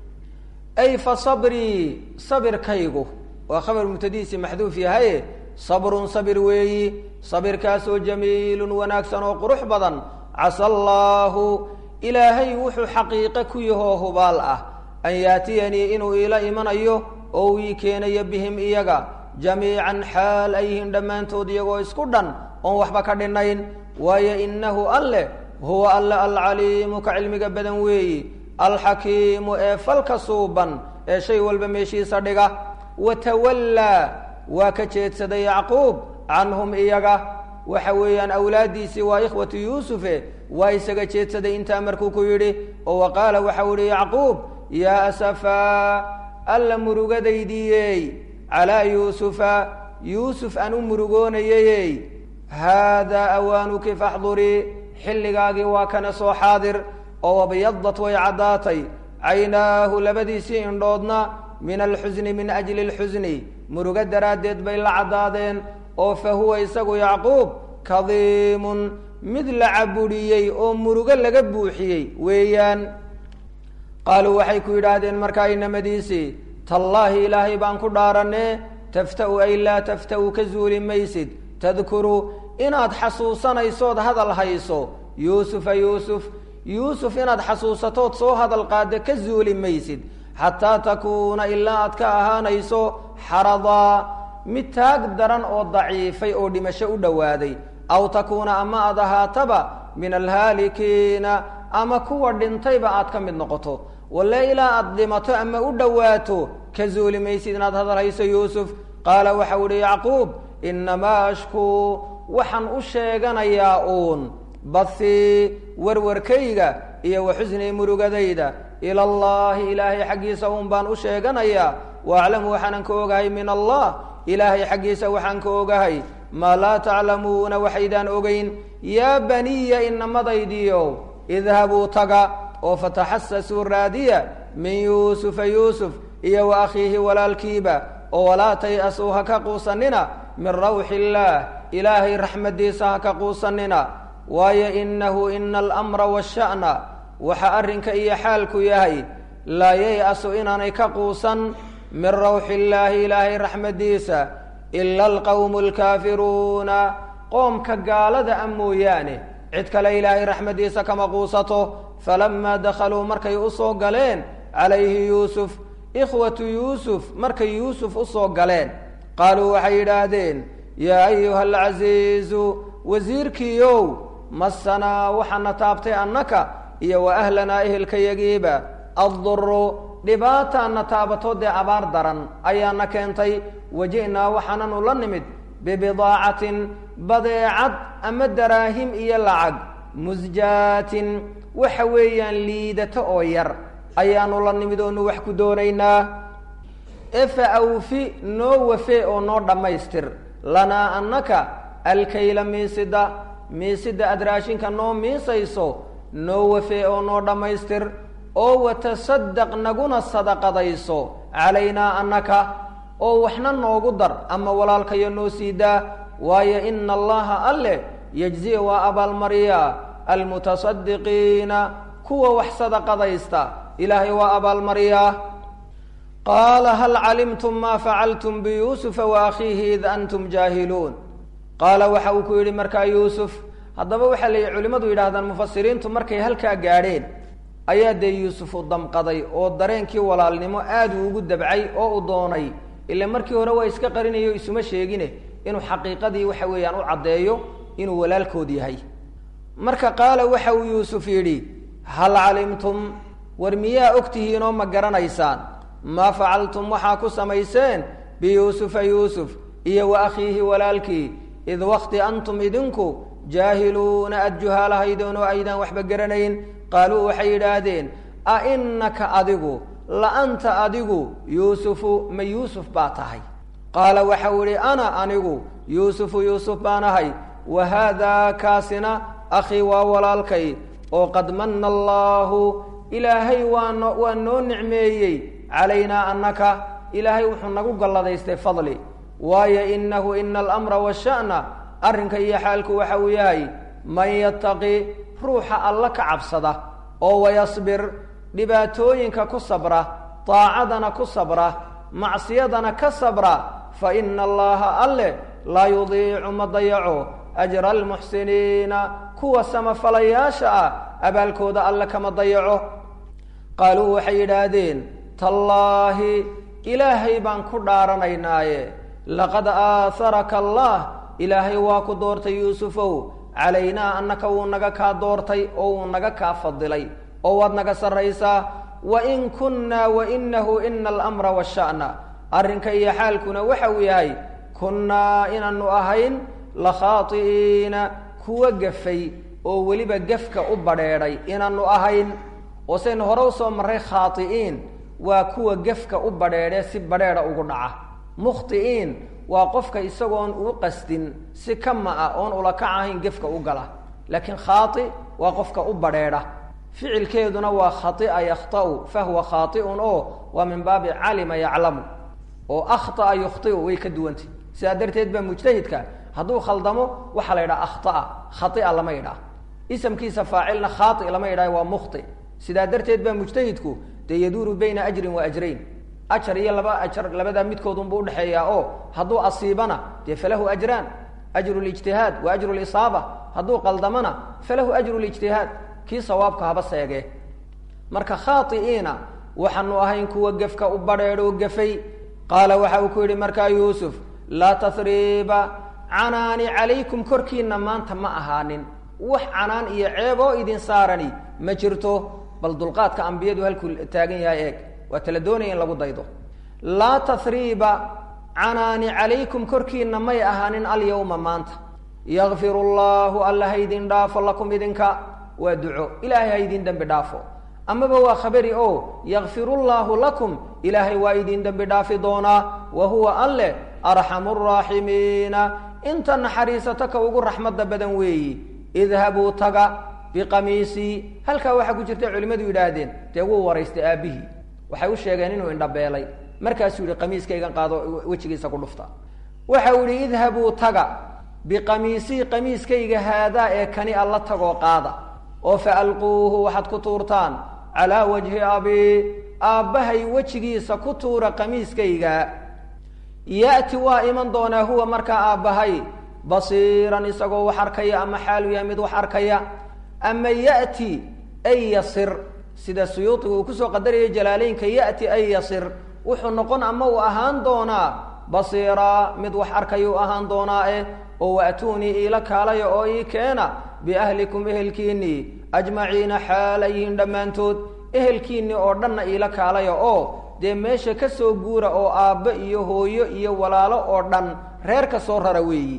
ay fa sabrii sabirkaygu waa khabar mubtadiisi maxduuf yahaye sabrun sabir weeyi sabirkaasoo jamiilun wanaagsan oo qurux badan casa allaahu ilaahay wuxuu xaqiiqe ku yahoo hubaal ah an yaatiyanii inuu iila imanayo oo uu ii keenayo bihim iyaga jamiican xaal ay yihiin dhammaantood iyagoo isku dhan oon waxba ka dhinayn waayo innahu alleh huwa alle alcaliimu ka cilmiga badan weeyi alxakiimu ee falka suuban ee shay walba meeshiisa dhiga watawallaa waa ka jeedsaday yacquub canhum iyaga waxa weeyaan awlaaddiisii waa ikhwatu yuusufe waa isaga jeedsaday intaa markuu ku yidhi oo wa qaala waxau ihi yacquub yaa asafaa alla murugadaydiiyey calaa yuusufa yuusuf aan u murugoonayayey haadaa awaanuki faxdurii xilligaagii waa kana soo xaadir oo abyadat way caddaatay caynaahu labadiisii indhoodna min alxusni min ajli alxusni murugo daraaddeed bay la caddaadeen oo fa huwa isagu yacquub kadiimun mid la cabudhiyey oo murugo laga buuxiyey weeyaan qaaluu waxay ku yidhaahdeen markaa inamadiisii tallaahi ilaahay baan ku dhaaranee tafta'u ay laa tafta'u ka zuuli maysid tadkuru inaad xasuusanaysood hadal hayso yuusufa yuusuf yuusuf inaad xasuusatood soo hadal qaadda ka zuuli maysid xataa takuuna ilaa aad ka ahaanayso xaradaa mid taag daran oo daciifay oo dhimasho u dhowaaday aw takuuna ama aad ahaataba min alhaalikiina ama kuwa dhintayba aad ka mid noqoto walle ilaa aad dhimato ama u dhowaato ka zuuli maysid inaad hadal hayso yuusuf qaala waxau ihi yacquub inamaa ashkuu waxaan u sheeganayaa uun bathii warwarkayga iyo wa xusnii murugadayda ila allahi ilaahay xaggiisa uun baan u sheeganayaa waaclamu waxaanan ka ogahay min allah ilaahay xaggiisa waxaan ka ogahay maa laa taclamuuna waxaydaan ogeyn yaa baniya inamadaydiyo idhabuu taga oo fataxasasuu raadiya min yuusufa yuusuf iyo wa akhiihi walaalkiiba oo walaa tay-asuu ha ka quusanina min rawxi illaah ilaahay raxmaddiisa ha ka quusanina waayo inahu ina alamra waasha'na waxa arrinka iyo xaalku yahay laa yay-asu inaanay ka quusan min rawxi illaahi ilaahay raxmadiisa ila alqawmu alkaafiruuna qoomka gaalada a mooyaane cid kale ilaahay raxmadiisa kama quusato falamaa dakhaluu markay usoo galeen calayhi yuusuf ikhwatu yuusuf markay yuusuf usoo galeen qaaluu waxay yidhaahdeen yaa ayuha alcasiizu wasiirkiiow masanaa waxaana taabtay annaka iyo wa ahlanaa ehelkayagiiba adduru dhibaataana taabato dee abaar daran ayaana keentay waji'naa waxaananu la nimid bibidaacatin badeecad ama daraahim iyo lacag musjaatin waxa weeyaan liidato oo yar ayaanu la nimid oonu wax ku doonaynaa efa awfi noo wafee oo noo dhammaystir lanaa annaka alkayla miisida miisida aad raashinka noo miisayso noo wafee oo noo dhammaystir oo watasadaq naguna sadaqadayso calaynaa annaka oo waxna noogu dar ama walaalkayo noo sii daa waayo ina allaha alle yejzi waa abaalmariyaa almutasadiqiina kuwa wax sadaqadaysta ilaahay waa abaalmariyaa qaala hal calimtum ma facaltum biyuusufa wa akhiihi id antum jaahiluun qaala waxa uu ku yidhi markaa yuusuf haddaba waxaa la culimmadu yidhahdaan mufasiriintu markay halkaa gaadheen ayaa dee yuusuf u damqaday oo dareenkii walaalnimo aad uu ugu dabcay oo u doonay ila markii hore waa iska qarinayo isuma sheegine inuu xaqiiqadii waxa weeyaan u caddeeyo inuu walaalkood yahay marka qaala waxa uu yuusuf yidhi hal calimtum war miyaa ogtihiinoo ma garanaysaan maa facaltum waxaa ku samayseen biyuusufa yuusuf iyo wa akhiihi walaalkii id wakti antum idinku jaahiluuna aada juhaalahaydeen oo aydaan waxba garanayn qaaluu waxay yidhaahdeen a inaka adigu la anta adigu yuusufu ma yuusuf baa tahay qaala waxau idhi ana anigu yuusufu yuusuf baan ahay wa haadaa kaasina akhii waa walaalkay oo qad manna allaahu ilaahay waano waa noo nicmeeyey calaynaa annaka ilaahay wuxuu nagu galladaystay fadli waayo inahu ina alamra washa'na arrinka iyo xaalku waxa uu yahay man yattaqi ruuxa alla ka cabsada oo wayasbir dhibaatooyinka ku sabra daacadana ku sabra macsiyadana ka sabra fa ina allaha alle laa yudiicu ma dayaco ajra almuxsiniina kuwa samafalayaasha ah abaalkooda alle kama dayaco qaaluu waxay yidhaahdeen tallaahi ilaahay baan ku dhaaranaynaaye laqad aaharaka allah ilaahay waa ku doortay yuusufow calaynaa annaka wuu naga kaa doortay oo wuu naga kaa fadilay oo waad naga sarraysaa wain kunnaa wainahu ina alamra washa'na arrinka iyo xaalkuna waxa uu yahay kunnaa inaanu ahayn lakhaati'iina kuwa gafay oo weliba gefka u badheedhay inaanu ahayn oo saynu hore usoo marray khaati'iin waa kuwa gefka u badheedhe si badheedha ugu dhaca mukhti'iin waa qofka isagoon uu qasdin si kama ah oon ulakac ahayn gefka u gala laakiin khaati waa qofka u badheedha ficilkeeduna waa khaia yakhta'u fahuwa khaai'un oo waa min baabi calima yaclamu oo akhطa'a yukhطi'u way ka duwantay sidaa darteed baa mujtahidka hadduu khaldamo waxaa la yidhaha akhطa'a khaia lama yidhaha isamkiisa faacilna khaai lama yidhaha waa mukhti sidaa darteed baa mujtahidku dee yaduuru bayna ajrin wa ajrayn ajar iyo laba ajar labadaa midkoodunbu udhexeeyaa oo hadduu asiibana dee falahu ajraan ajru lijtihaad wa ajru lisaaba hadduu qaldamana falahu ajru lijtihaad kii sawaabka haba seegee marka khaai'iina waxaanu ahayn kuwa gefka u badheedho gafay qaala waxa uu ku yidhi markaa yuusuf laa tahriiba canaani calaykum korkiina maanta ma ahaanin wax canaan iyo ceeb oo idin saarani ma jirto bal dulqaadka ambiyadu halkuu taagan yahay eeg waa tala doonaya in lagu daydo laa tahriiba canaani calaykum korkiina may ahaanin alyawma maanta yakfiru llaahu alla haydin dhaafo lakum idinka waa duco ilaahay ha idin dembi dhaafo amaba waa khabari o yakfiru llaahu lakum ilaahay waa idin dembi dhaafi doonaa wa huwa alle arxamu raaximiina inta naxariisato ka ugu raxmadda badan weeyi idhabuu taga biqamiisii halkaa waxaa ku jirta culimmadu yidhaahdeen dee wuu waraystay aabbihii waxay u sheegeen inuu indhabeelay markaasuu yihi qamiiskaygan qaado wejigiisa ku dhufta waxa uu yihi idhabuu taga biqamiisii qamiiskayga haadaa ee kani alla tagoo qaada oo fa alquuhu waxaad ku tuurtaan calaa wajhi abii aabbahay wejigiisa ku tuura qamiiskayga ya'ti waa iman doonaa huwa markaa aabbahay basiiran isagoo wax arkaya ama xaalu yahay mid wax arkaya ama ya'ti ay yasir sida suyuudiga uu kusoo qadarayay jalaaleynka ya'ti ay yasir wuxuu noqon ama uu ahaan doonaa basiiraa mid wax arkaya u ahaan doonaa eh oo waatuunii iila kaalaya oo ii keena biahlikum ehelkiinnii ajmaciina xaalayihiin dhammaantood ehelkiinnii oo dhanna iila kaalaya oo dee meesha ka soo guura oo aabbo iyo hooyo iyo walaalo oo dhan reer ka soo rara weeyi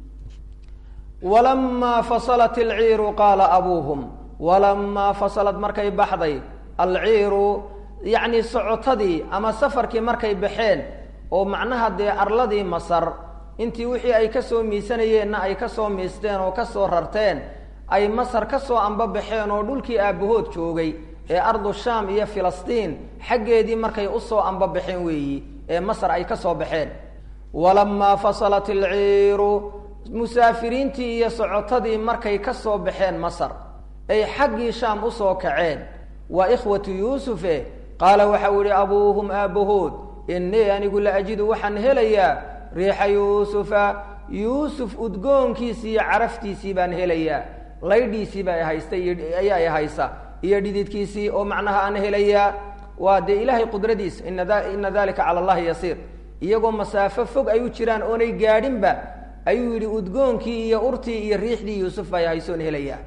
walamaa fasalat alciiru qaala abuuhum walamaa fasalad markay baxday alciiru yacni socotadii ama safarkii markay baxeen oo macnaha dee arladii masar intii wixii ay ka soo miisanayeenna ay ka soo miisteen oo ka soo rarteen ay masar ka soo ambabaxeen oo dhulkii aabbahood joogay ee ardu shaam iyo filistiin xaggeedii markay usoo ambabaxeen weeyi ee masar ay ka soo baxeen walamaa fasalat alciiru musaafiriintii iyo socotadii markay ka soo baxeen masar ay xaggii shaam usoo kaceen waa ikhwatu yuusufe qaala waxau ihi abuuhum aabbahood innii anigu la ajidu waxaan helayaa riixa yuusufa yuusuf udgoonkiisii iyo caraftiisii baan helayaa laydhiisii baa haysta ayaa i haysa iyo dhididkiisii oo macnaha aan helayaa waa dee ilaahay qudradiisa ina dalika cala allahi yasiir iyagoo masaafo fog ay u jiraan oonay gaadhinba ayuu yidhi udgoonkii iyo urtii iyo riixdii yuusuf baa haysoon helayaa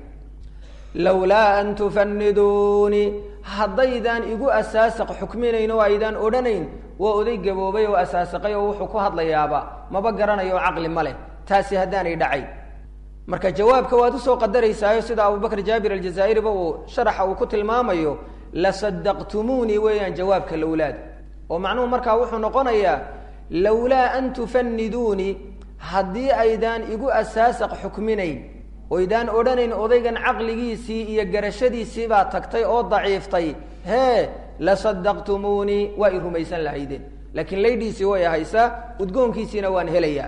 lawlaa an tufaniduunii haddaydaan igu asaasaq xukminayn oo aydaan odhanayn waa oday gaboobay oo asaasaqay oo wuxuu ku hadlayaaba maba garanayo oo caqli ma leh taasi haddaanay dhacay marka jawaabka waad usoo qadaraysaayo sida abubakr jaabir aljazaa'iriba uu sharaxa uu ku tilmaamayo lasadaqtumuunii weeyaan jawaabka lowlaad oo macnuhu markaa wuxuu noqonayaa lawlaa an tufaniduunii haddii aydaan igu asaasaq xukminayn oydaan odhanayn odaygan caqligiisii iyo garashadiisii baa tagtay oo daciiftay hee lasadaqtumuunii waa i rumaysan lahaydeen laakiin laydhiisii way haysaa udgoonkiisiina waan helayaa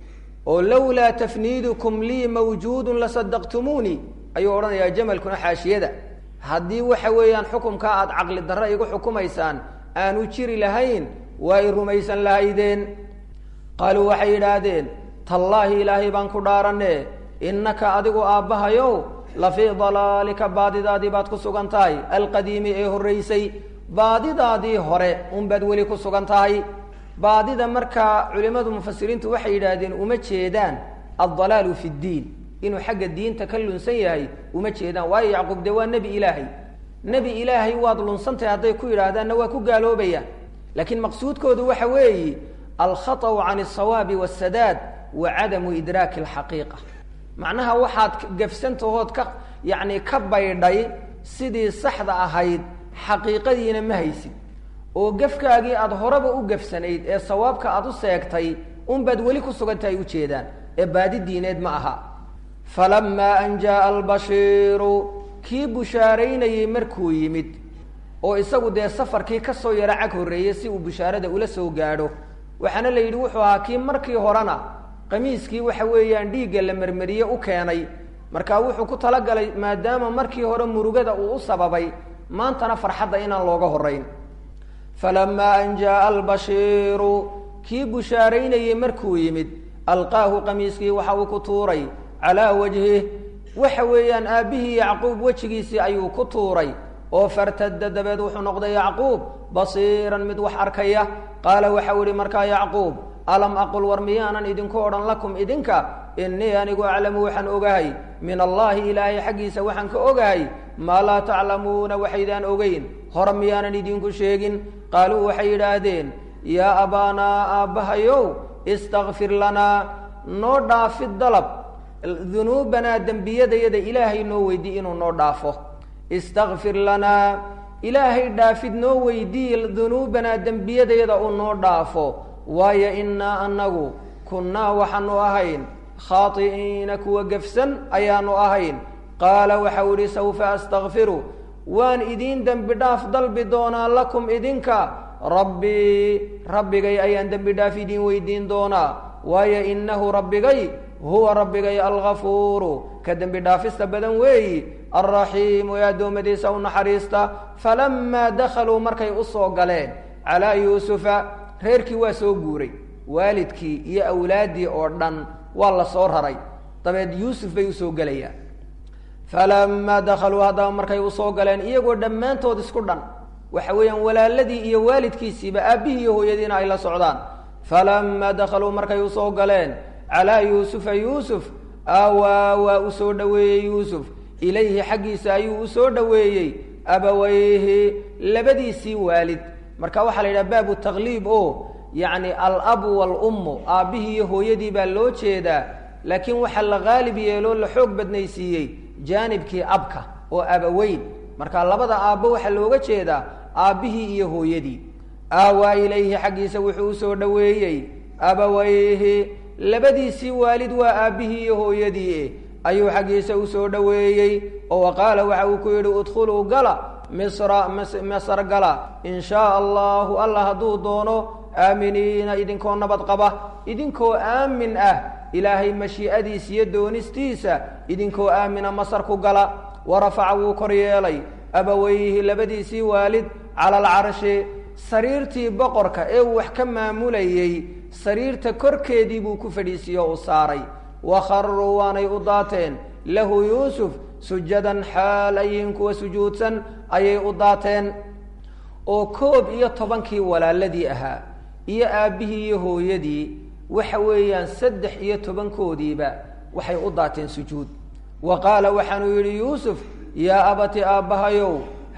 oo lawlaa tafniidukum lii mawjuudun lasadaqtumuunii ayuu odhanayaa jamalkuna xaashiyada haddii waxa weeyaan xukumkaa aada caqli darro igu xukumaysaan aanu jiri lahayn waa i rumaysan lahaydeen qaaluu waxay yidhaahdeen tallaahi ilaahay baan ku dhaaranne innaka adigu aabbahayow la fii dalaalika baadidaadii baad ku sugan tahay alqadiimi ee horraysay baadidaadii hore unbaad weli ku sugan tahay baadida markaa culimmadu mufasiriintu waxay yidhaahdeen uma jeedaan addalaalu fi ddiin inuu xagga diinta ka lunsan yahay uma jeedaan waayo yacquub dee waa nebi ilaahay nebi ilaahay waad lunsantahay hadday ku yidhaahdaanna waa ku gaaloobayaan laakiin maqsuudkoodu waxa weeyi alkhaطأu can الsawaabi wالsadaad wa cadamu idraaki اlxaqiiqa macnaha waxaad gafsantahood ka yacni ka baydhay sidii saxda ahayd xaqiiqadiina ma haysid oo gafkaagii aada horeba u gafsanayd ee sawaabka aada u seegtay unbaad weli ku sugan tahay ujeedaan ee baadi diineed ma aha falamaa an jaaa albashiiru kii bushaaraynayey markuu yimid oo isagu dee safarkii ka soo yaro cag horreeyey si uu bushaarada ula soo gaadho waxaana la yidhi wuxuu ahaa kii markii horena qamiiskii waxa weeyaan dhiigga la mermeriye u keenay markaa wuxuu ku talagalay maadaama markii hore murugada uu u sababay maantana farxadda inaan looga horrayn falamaa an jaaa albashiiru kii bushaaraynayey markuu yimid alqaahu qamiiskii waxa uu ku tuuray calaa wajhih waxa weeyaan aabbihii yacquub wejigiisii ayuu ku tuuray oo fartada dabeed wuxuu noqday yacquub basiiran mid wax arkaya qaala waxau ihi markaa yacquub alam aqul war miyaanan idinku odhan lakum idinka innii anigu aclamu waxaan ogahay min allaahi ilaahay xaggiisa waxaan ka ogahay maa laa taclamuuna waxaydaan ogeyn hore miyaanan idinku sheegin qaaluu waxay yidhaahdeen yaa abaanaa aabbahayow istakfir lanaa noo dhaafid dalab dunuubanaa dembiyadayada ilaahay noo weydii inuu noo dhaafo istakfir lanaa ilaahay dhaafid noo weydii dunuubanaa dembiyadayada uu noo dhaafo waayo innaa annagu kunnaa waxaanu ahayn khaati'iina kuwa gefsan ayaanu ahayn qaala waxau idhi sawfa astakfiru waan idiin dembi dhaaf dalbi doonaa lakum idinka rabbii rabbigay ayaan dembi dhaaf idiin weydiin doonaa waayo innahu rabbigay huwa rabbigay algafuuru ka dembi dhaafista badan weeyi alraxiimu ee addoommadiisa u naxariista falamaa dakhaluu markay u soo galeen calaa yuusufa reerkii waa soo guuray waalidkii iyo awlaaddii oo dhan waa la soo raray dabeed yuusuf bay usoo gelayaan falamaa dakhaluu haddaba markay usoo galeen iyagoo dhammaantood isku dhan waxa weeyaan walaaladii iyo waalidkiisiiba aabbihii iyo hooyadiina ay la socdaan falamaa dakhaluu markay usoo galeen calaa yuusufa yuusuf aawaa waa u soo dhoweeyey yuusuf ilayhi xaggiisa ayuu usoo dhoweeyey abawayhi labadiisii waalid marka waxaa la yidhaha baabu takliib o yacni alabu waalummu aabbihii iyo hooyadii baa loo jeedaa laakiin waxaa la qaalib yeeloo la xoog badnaysiiyey jaanibkii abka oo abaweyn marka labada aabbo waxaa looga jeedaa aabbihii iyo hooyadii aawaa ilayhi xaggiisa wuxuu usoo dhoweeyey abawayhi labadiisii waalid waa aabbihii iyo hooyadii ayuu xaggiisa usoo dhoweeyey oo wa qaala waxa uu ku yidhi udkhuluu gala misra masar gala in shaa allahu allah hadduu doono aaminiina idinkoo nabad qaba idinkoo aamin ah ilaahay mashii'adiisa iyo doonistiisa idinkoo aamina masar ku gala warafaca wuu kor yeelay abaweyhi labadiisii waalid cala alcarshi sariirtii boqorka ee uu wax ka maamulayey sariirta korkeedii buu ku fadhiisiiye o u saaray wakharuu waanay u daateen lahu yuusuf sujadan xaal ayihin kuwa sujuudsan ayay u daateen oo koob iyo tobankii walaaladii ahaa iyo aabbihii iyo hooyadii waxa weeyaan saddex iyo tobankoodiiba waxay u daateen sujuud wa qaala waxaanuu yidhi yuusuf yaa abati aabbahayow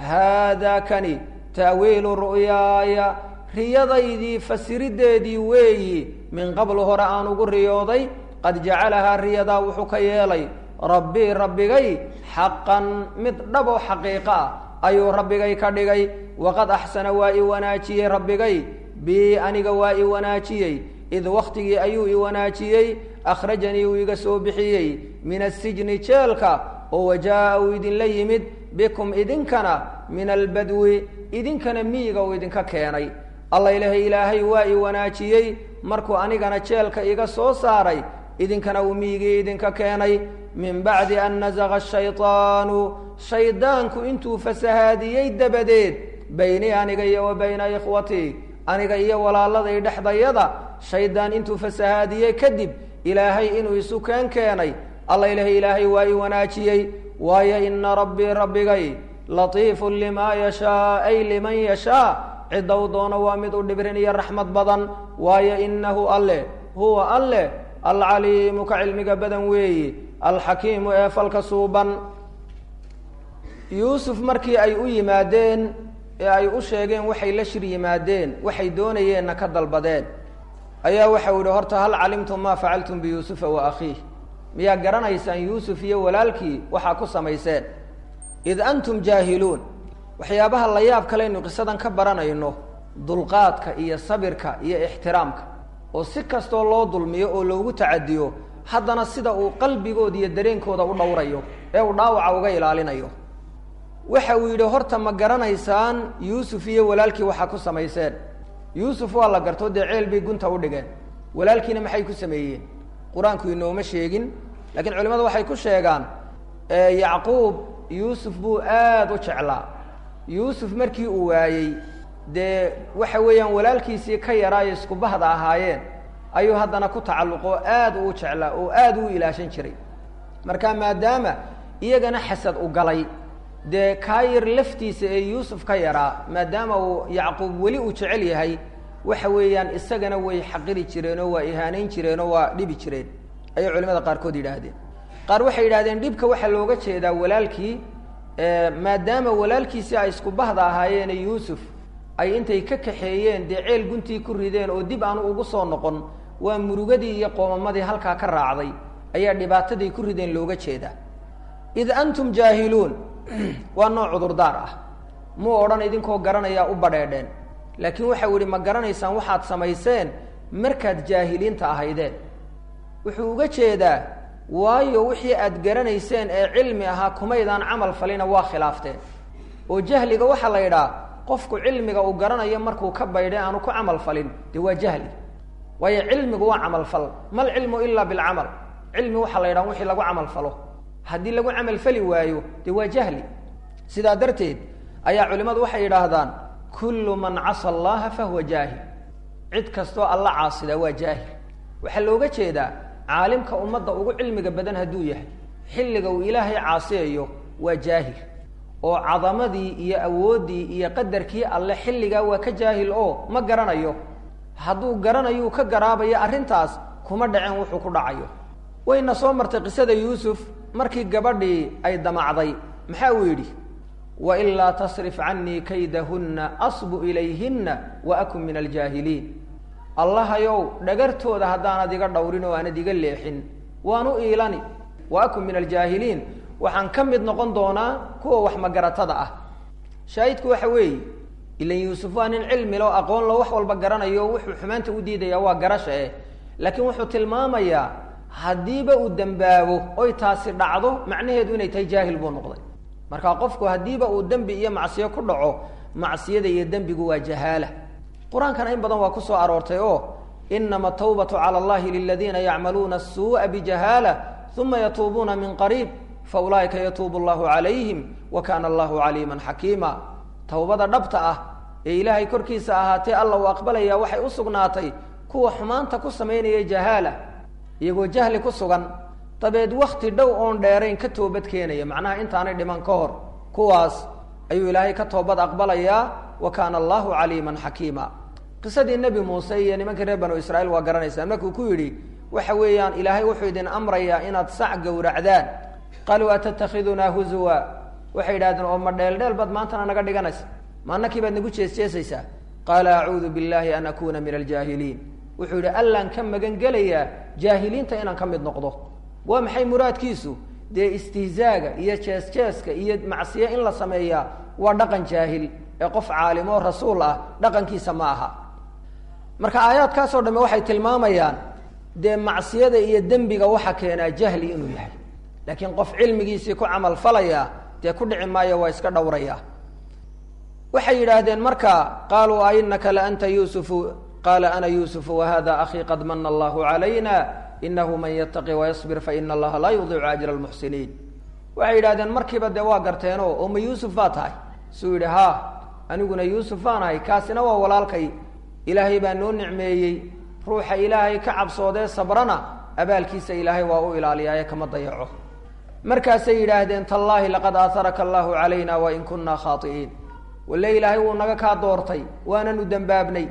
haadaa kani ta'wiilu ru'yaaya riyadaydii fasiriddeedii weeyi min qablu hore aan ugu riyooday qad jacalahaa riyadaa wuxuu ka yeelay rabbii rabbigay xaqan mid dhaboo xaqiiqo ah ayuu rabbigay ka dhigay waqad axsana waa i wanaajiyey rabbigay bii aniga waa i wanaajiyey id wakhtigii ayuu i wanaajiyey akhrajanii uu iga soo bixiyey min asijni jeelka oo wajaa'a uu idinla yimid bikum idinkana min albadwi idinkana miyiga uu idinka keenay alla ilahay ilaahay waa i wanaajiyey markuu anigana jeelka iga soo saaray idinkana uu miyigii idinka keenay min bacdi an nasaqa shaydaanu shaydaanku intuu fasahaadiyey dabadeed baynii aniga iyo wa bayna ikhwatii aniga iyo walaaladay dhexdayada shaydaan intuu fasahaadiyey kadib ilaahay inuu isu keen keenay alla ilahay ilaahay waa i wanaajiyey waayo ina rabbii rabbigay latiifun limaa yashaa ay liman yashaa ciddou doono waa mid u dhibrin iyo raxmad badan waayo inahu alle huwa alle alcaliimu ka cilmiga badan weeyi alxakiimu ee falka suuban yuusuf markii ay u yimaadeen ee ay u sheegeen waxay la shir yimaadeen waxay doonayeenna ka dalbadeen ayaa waxau yihi horta hal calimtum maa facaltum biyuusufa wa akhiih miyaa garanaysaan yuusuf iyo walaalkii waxaa ku samayseen id antum jaahiluun waxyaabaha la yaab kalaynu qisadan ka baranayno dulqaadka iyo sabirka iyo ixtiraamka oo si kastoo loo dulmiyo oo loogu tacadiyo haddana sida uu qalbigooda iyo dareenkooda u dhowrayo ee uu dhaawaca uga ilaalinayo waxa uu yidhi horta ma garanaysaan yuusuf iyo walaalkii waxaa ku samayseen yuusuf waa la gartoo dee ceel bay gunta u dhigeen walaalkiina maxay ku sameeyeen qur-aanku inooma sheegin laakiin culimadu waxay ku sheegaan yacquub yuusuf buu aada u jeclaa yuusuf markii uu waayey dee waxa weeyaan walaalkiisii ka yaraayo isku bahda ahaayeen ayuu haddana ku tacalluqoo aad uu jeclaa oo aad u ilaashan jiray marka maadaama iyagana xasad u galay dee kaayir laftiisa ee yuusuf ka yaraa maadaama uu yacquub weli uu jecel yahay waxa weeyaan isagana way xaqiri jireenoo waa ihaanayn jireenoo waa dhibi jireen ayay culimada qaarkood yidhaahdeen qaar waxay yidhahdeen dhibka waxaa looga jeedaa walaalkii maadaama walaalkiisii ay isku bahda ahaayeene yuusuf ay intay ka kaxeeyeen dee ceel guntii ku rideen oo dib aanu ugu soo noqon waa murugadii iyo qoomamadii halkaa ka raacday ayaa dhibaataday ku rideen looga jeedaa id antum jaahiluun waa nooc cudurdaar ah muu odhan idinkoo garanayaa u badheedheen laakiin waxau yihi ma garanaysaan waxaad samayseen markaad jaahiliinta ahaydeen wuxuu uga jeedaa waayo wixii aad garanayseen ee cilmi ahaa kumaydaan camal falina waa khilaafteen oo jahliga waxaa la yidhaha qofku cilmiga uu garanayo markuu ka baydhay aanu ku camal falin dee waa jahli waayo cilmigu waa camal fal mal cilmu ilaa bilcamal cilmi waxaa la yidhaha wixii lagu camal falo haddii lagu camal fali waayo dee waa jahli sidaa darteed ayaa culimmadu waxay yidhaahdaan kullu man casa allaha fahuwa jaahil cid kastoo alla caasida waa jaahil waxaa looga jeedaa caalimka ummadda ugu cilmiga badan hadduu yahay xilliga uu ilaahay caasiyayo waa jaahil oo cadamadii iyo awooddii iyo qadarkii alle xilligaa waa ka jaahil oo ma garanayo hadduu garanayu ka garaabayo arrintaas kuma dhaceen wuxuu ku dhacayo wayna soo martay qisada yuusuf markii gabadhii ay damacday maxaa uu yidhi wailaa tasrif canii kaydahunna asbu ilayhinna wa akun min aljaahiliin allahayow dhagartooda haddaanad iga dhowrin oo aanad iga leexin waan u iilani wa akun min aljaahiliin waxaan ka mid noqon doonaa kuwa wax magaratada ah shaahidku waxa weeye ilan yuusuf waa nin cilmi lo aqoon lo wax walba garanayo wuxuu xumaanta u diidaya waa garasha eh laakiin wuxuu tilmaamayaa haddiiba uu dembaabo oy taasi dhacdo macnaheedu inay tahay jaahil buu noqday marka qofku haddiiba uu dembi iyo macsiyo ku dhaco macsiyada iyo dembigu waa jahaala qur-aankana in badan waa ku soo aroortay oo inama tawbatu cala allahi liladiina yacmaluuna asuu'a bijahaala uma yatuubuuna min qariib faulaa'ika yatuubu allahu calayhim wa kana allahu caliiman xakiima towbada dhabta ah ee ilaahay korkiisa ahaatee alla uu aqbalaya waxay u sugnaatay kuwa xumaanta ku samaynaya jahaala iyagoo jahli ku sugan dabeed wakti dhow oon dheerayn ka toobad keenaya macnaha intaanay dhiman ka hor kuwaas ayuu ilaahay ka toobad aqbalayaa wa kaana allahu caliiman xakiima qisadii nebi muuse iyo nimankii reer banu israiil waa garanaysaan markuu ku yidhi waxa weeyaan ilaahay wuxuu idin amrayaa inaad sac gowracdaan qaaluu atatakidunaa huzuwa waxay yidhahdeen oo ma dheeldheel baad maantana naga dhiganaysa ma annakii baad nagu jeesjeesaysaa qaala acuudu billahi an akuuna min aljaahiliin wuxuu yidhi allaan ka magan gelayaa jaahiliinta inaan ka mid noqdo waa maxay muraadkiisu dee istihzaaga iyo jees-jeeska iyo macsiye in la sameeyaa waa dhaqan jaahil ee qof caalim oo rasuul ah dhaqankiisa ma aha marka aayaadkaasoo dhamme waxay tilmaamayaan dee macsiyada iyo dembiga waxa keenaa jahli inuu yahay laakiin qof cilmigiisii ku camal falaya dee ku dhici maayo waa iska dhowraya waxay yidhaahdeen marka qaaluu ainaka la anta yuusufu qaala ana yuusufu wahada akhii qad mana allahu calayna inahu man yataqi wayasbir faina allaha laa yudiicu ajra lmuxsiniin waxay yidhahdeen markiiba dee waa garteeno oo ma yuusuf baa tahay suu yidhi ha aniguna yuusuf baan ahay kaasina waa walaalkay ilaahay baa noo nicmeeyey ruuxa ilaahay ka cabsoodee sabrana abaalkiisa ilaahay waa u ilaaliyaaye kama dayaco markaasay yidhaahdeen tallaahi laqad aaharaka allahu calayna wain kunna khaai'iin walle ilaahay wuu naga kaa doortay waananu dembaabnay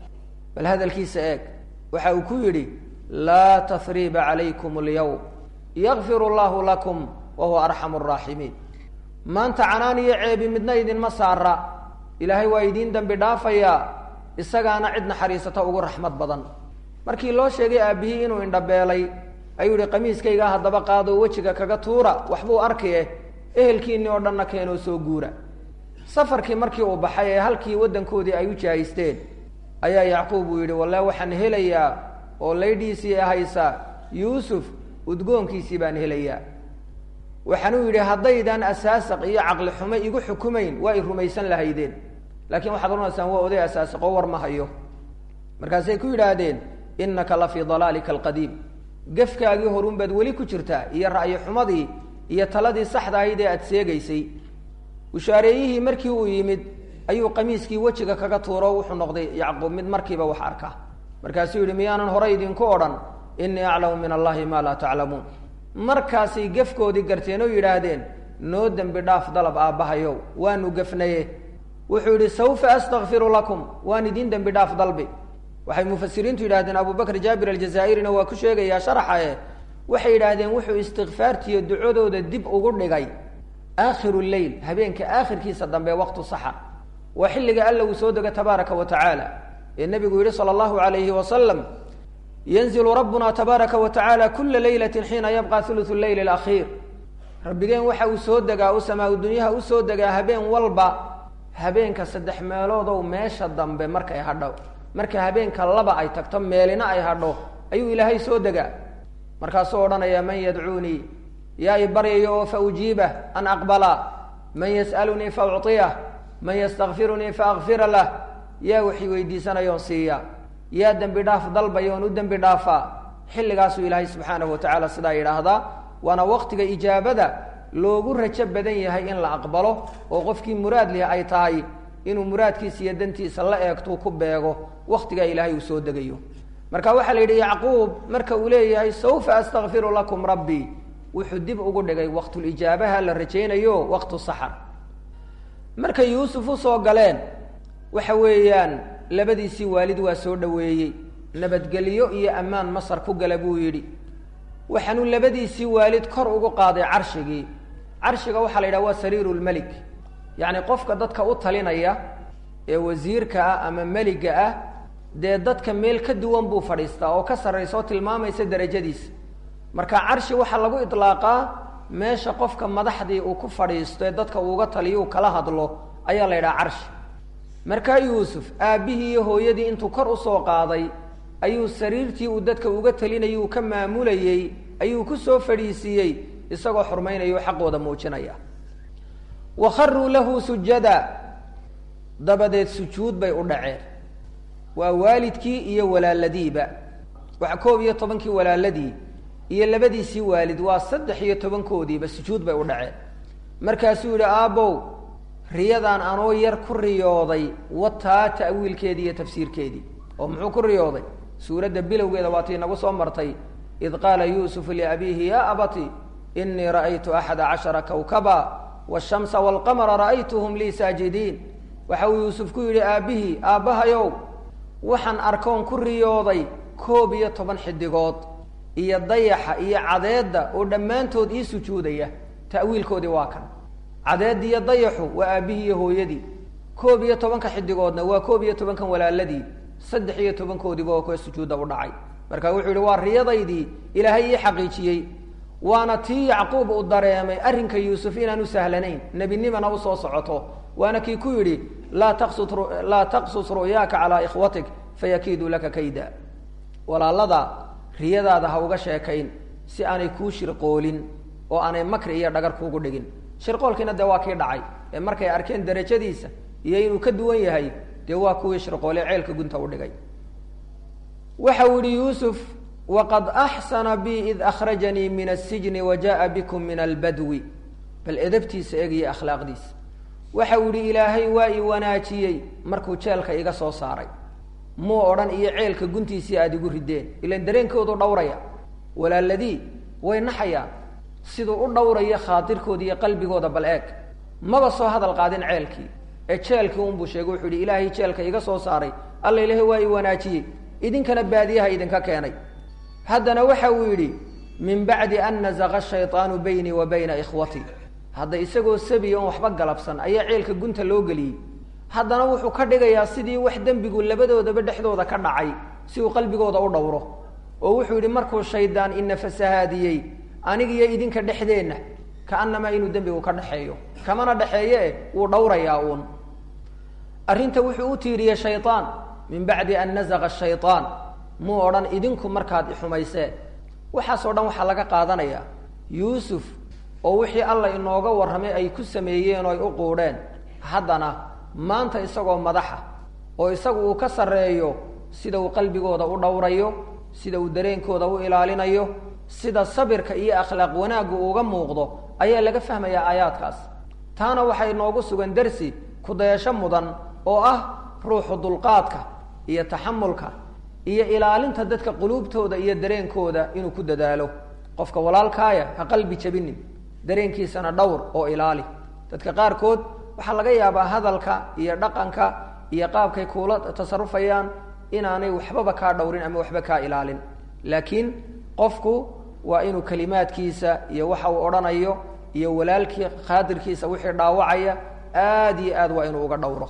bal hadalkiisa eeg waxa uu ku yidhi laa tahriiba calaykum alyawm yakfir allahu lakum wa huwa arxamu araaximiin maanta canaan iyo ceebi midna idinma saara ilaahay waa idiin dembi dhaafayaa isagaana cid naxariisata ugu raxmad badan markii loo sheegay aabbihii inuu indhabeelay ayuu yihi qamiiskaygaa haddaba qaadoo wejiga kaga tuura waxbuu arki eh ehelkiinii oo dhanna keenoo soo guura safarkii markii uu baxay ee halkii waddankoodii ay u jaahisteen ayaa yacquub uu yidhi walle waxaan helayaa oo laydhiisii haysa yuusuf udgoonkiisii baan helayaa waxaanuu yidhi haddaydan asaasaq iyo caqli xumo igu xukumayn waa i rumaysan lahaydeen laakiin waxaad oranaysaan waa oday asaasaqoo war ma hayo markaasay ku yidhaahdeen innaka la fii dalaalika alqadiim gefkaagii horun baad weli ku jirtaa iyo ra'yi xumadii iyo taladii saxda ahayd ee aada seegaysay bushaareeyihii markii uu yimid ayuu qamiiskii wejiga kaga tuuro wuxuu noqday yacquub mid markiiba wax arka markaasuu yidhi miyaanan horey idinku odhan innii aclamu min allahi maa laa taclamuun markaasay gefkoodii garteen oo yidhaahdeen noo dembi dhaaf dalab aabbahayow waanu gefnaye wuxuu yidhi sawfa astakfiru lakum waan idiin dembi dhaaf dalbi waxay mufasiriintu yidhahdeen abu bakr jaabir aljazaa'irina waa ku sheegayaa sharaxae waxay yidhaahdeen wuxuu istikfaartiiyo ducadooda dib ugu dhigay aakhiru leyl habeenka aakhirkiisa dambe waqtu saxa waa xilliga alla uu soo dego tabaaraka wa tacaala ee nebigu yihi sala allahu alayhi wasalam yanzilu rabbuna tabaaraka wa tacaala kula leylati xiina yabqa hulusu leyl alakhiir rabbigeen waxa uu soo degaa u samaa dunyaha usoo degaa habeen walba habeenka saddex meeloodow meesha dambe markay hadho marka habeenka laba ay tagto meelina ay hadho ayuu ilaahay soo degaa markaasuu odhanaya man yadcuunii yaa i baryayo oo fa ujiibah an aqbala man yas'alunii fa ucطiyah man ystakfirunii faakfira lah yaa waxay weydiisanayoon siiya yaa dembi dhaaf dalbayoon u dembi dhaafaa xilligaasuu ilaahay subxaanahu watacaala sidaa yidhaahdaa waana waqtiga ijaabada loogu rajo badan yahay in la aqbalo oo qofkii muraad leh ay tahay inuu muraadkiisa iyo dantiisa la eegtuu ku beego waqtigaa ilaahay uu soo degayo marka waxaa la yidhi yacquub marka uu leeyahay sawfa astakfiru lakum rabbii wuxuu dib ugu dhigay waqtulijaabaha la rajaynayo waqtu saxar markay yuusuf usoo galeen waxa weeyaan labadiisii waalid waa soo dhoweeyey nabadgelyo iyo ammaan masar ku gala buu yidhi waxaanuu labadiisii waalid kor ugu qaaday carshigii carshiga waxaa la yidhaha waa sariiru lmelik yacni qofka dadka u talinaya ee wasiirka ah ama meliga ah dee dadka meel ka duwan buu fadhiistaa oo ka sarraysa oo tilmaamaysa derajadiisa marka carshi waxaa lagu idlaaqaa meesha qofka madaxdii uu ku fadhiisto ee dadka uuga taliyo uu kala hadlo ayaa la yidhaha carshi markaa yuusuf aabbihii iyo hooyadii intuu kor usoo qaaday ayuu sariirtii uu dadka uga talinayay uu ka maamulayey ayuu ku soo fadhiisiiyey isagoo xurmaynaya o xaqooda muujinaya wa kharuu lahu sujada dabadeed sujuud bay u dhaceen waa waalidkii iyo walaaladiiba waa koob iyo tobankii walaaladii iyo labadiisii waalid waa saddex iyo tobankoodiiba sujuud bay u dhaceen markaasuu yidhi aabbow riyadaan anoo yar ku riyooday wataa ta'wiilkeedii iyo tafsiirkeedii oo muxuu ku riyooday suuradda bilowgeeda waatii nagu soo martay id qaala yuusufu liabiihi ya abati inii ra'aytu axada cashara kawkaba waashamsa waalqamara ra'aytuhum lii saajidiin waxa uu yuusuf ku yidhi aabbihii aabbahayow waxaan arkoon ku riyooday koob iyo toban xidigood iyo dayaxa iyo cadeedda oo dhammaantood ii sujuudaya ta'wiilkoodii waa kan cadeeddi iyo dayaxu waa aabbihii iyo hooyadii koob iyo tobanka xidigoodna waa koob iyo tobankan walaaladii saddex iyo tobankoodiiba oo ka sujuudda u dhacay marka wuxuu yihi waa riyadaydii ilaahay ii xaqiijiyey waana tii yacquub uu dareemay arrinka yuusuf inaan u sahlanayn nebinimana usoo socoto waana kii ku yidhi laa taqsud laa taqsus ru'yaaka calaa ikhwatik fayakiiduu laka kayda walaalada riyadaada ha uga sheekayn si aanay kuu shirqoolin oo aanay makri iyo dhagar kuugu dhigin shirqoolkiina dee waa kii dhacay ee markay arkeen darajadiisa iyo inuu ka duwan yahay dee waa kuwii shirqoole ceelka gunta u dhigay waxa uu yihi yuusuf waqad axsana bi id akhrajanii min asijni wa jaءa bikum min albadwi bal edabtiisa eegaya akhlaaqdiisa waxa uu yihi ilaahay waa i wanaajiyey markuu jeelka iga soo saaray muu odhan iyo ceelka guntiisii aada igu rideen ilan dareenkoodu dhowraya walaaladii way naxayaan siduu u dhowrayo khaatirkooda iyo qalbigooda bal eeg maba soo hadal qaadin ceelkii ee jeelkii unbuu sheegay wuxuu yihi ilaahay jeelka iga soo saaray alla ilaahay waa i wanaajiyey idinkana baadiyaha idinka keenay haddana waxa uu yidhi min bacdi an nazaqa shayطaanu baynii wa bayna ikhwatii hadda isagoo sabiya oon waxba galabsan ayaa ceelka gunta loo geliyey haddana wuxuu ka dhigayaa sidii wax dembigu labadoodaba dhexdooda ka dhacay si uu qalbigooda u dhowro oo wuxuu yidhi markuu shaydaan ina fasahaadiyey anigiyo idinka dhexdeenna kaanamaa inuu dembigu ka dhexeeyo kamana dhexeeye eh wuu dhowrayaa uun arrinta wuxuu u tiiriyey shayطaan min bacdi an nazaqa shayطaan muu odhan idinku markaad ixumayseen waxaasoo dhan waxaa laga qaadanayaa yuusuf oo wixii alla inooga warramay ay ku sameeyeen oo ay u quudheen haddana maanta isagoo madaxa oo isagu uu ka sarreeyo sida uu qalbigooda u dhowrayo sida uu dareenkooda u ilaalinayo sida sabirka iyo akhlaaq wanaaggu uga muuqdo ayaa laga fahmayaa aayaadkaas taana waxaa inoogu sugan dersi kudayasho mudan oo ah ruuxu dulqaadka iyo taxamulka iyo ilaalinta dadka quluubtooda iyo dareenkooda inuu ku dadaalo qofka walaalkaaya ha qalbi jabinin dareenkiisana dhowr oo ilaali dadka qaarkood waxaa laga yaabaa hadalka iyo dhaqanka iyo qaabkay kuula tasarufayaan inaanay waxbaba kaa dhowrin ama waxba kaa ilaalin laakiin qofku waa inuu kalimaadkiisa iyo waxa uu odhanayo iyo walaalkii khaadirkiisa wixii dhaawacaya aad iyo aad waa inuu uga dhowro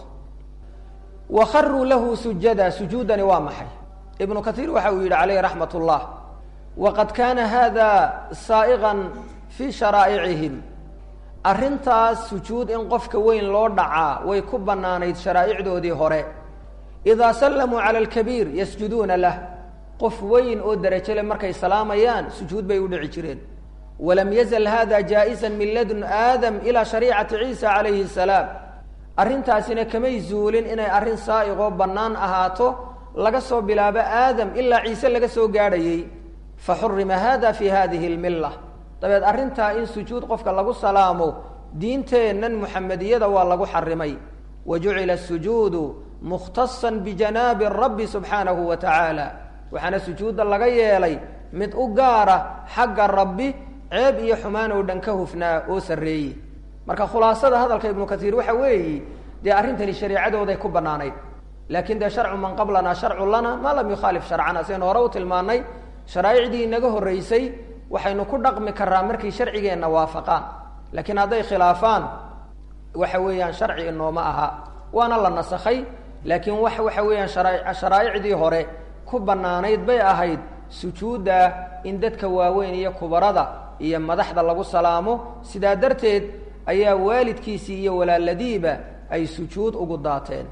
wa kharuu lahu sujada sujuudani waa maxay ibnu kaiir waxa uu yidhi calayhi raxmat اllah waqad kaana hada saa'iqan fii sharaa'icihim arrintaas sujuud in qofka weyn loo dhacaa way ku bannaanayd sharaa'icdoodii hore idaa sallamuu cala alkabiir yasjuduuna lah qof weyn oo derajo le markay salaamayaan sujuud bay u dhici jireen walam yazal hada jaa'isan min ladun aadam ilaa shariicati ciisa calayhi salaam arrintaasina kamay zuulin inay arrin saa'iqoo bannaan ahaato laga soo bilaabo aadam ilaa ciise laga soo gaadhayey faxurima hada fi hadihi lmilla dabeed arrintaa in sujuud qofka lagu salaamo diinteennan muxamediyada waa lagu xarimay wa jucila sujuudu mukhtasan bijanaabi rabbi subxaanahu wa tacaala waxaana sujuudda laga yeelay mid u gaara xagga rabbi ceeb iyo xumaan oo dhan ka hufnaa oo sarreeye marka khulaasada hadalka ibnu kaiir waxa weeyi dee arrintani shareecadooday ku bannaanayd laakiin dee sharcu man qablana sharcu lana maa lam yukhaalif sharcana saynu hore u tilmaanay sharaa'icdii inaga horreysay waxaynu ku dhaqmi karaa markay sharcigeenna waafaqaan laakiin hadday khilaafaan waxa weeyaan sharci inooma aha waana la nasakhay laakiin wax waxa weeyaan shara sharaa'icdii hore ku bannaanayd bay ahayd sujuudda in dadka waaweyn iyo kubarada iyo madaxda lagu salaamo sidaa darteed ayaa waalidkiisii iyo walaaladiiba ay sujuud ugu daateen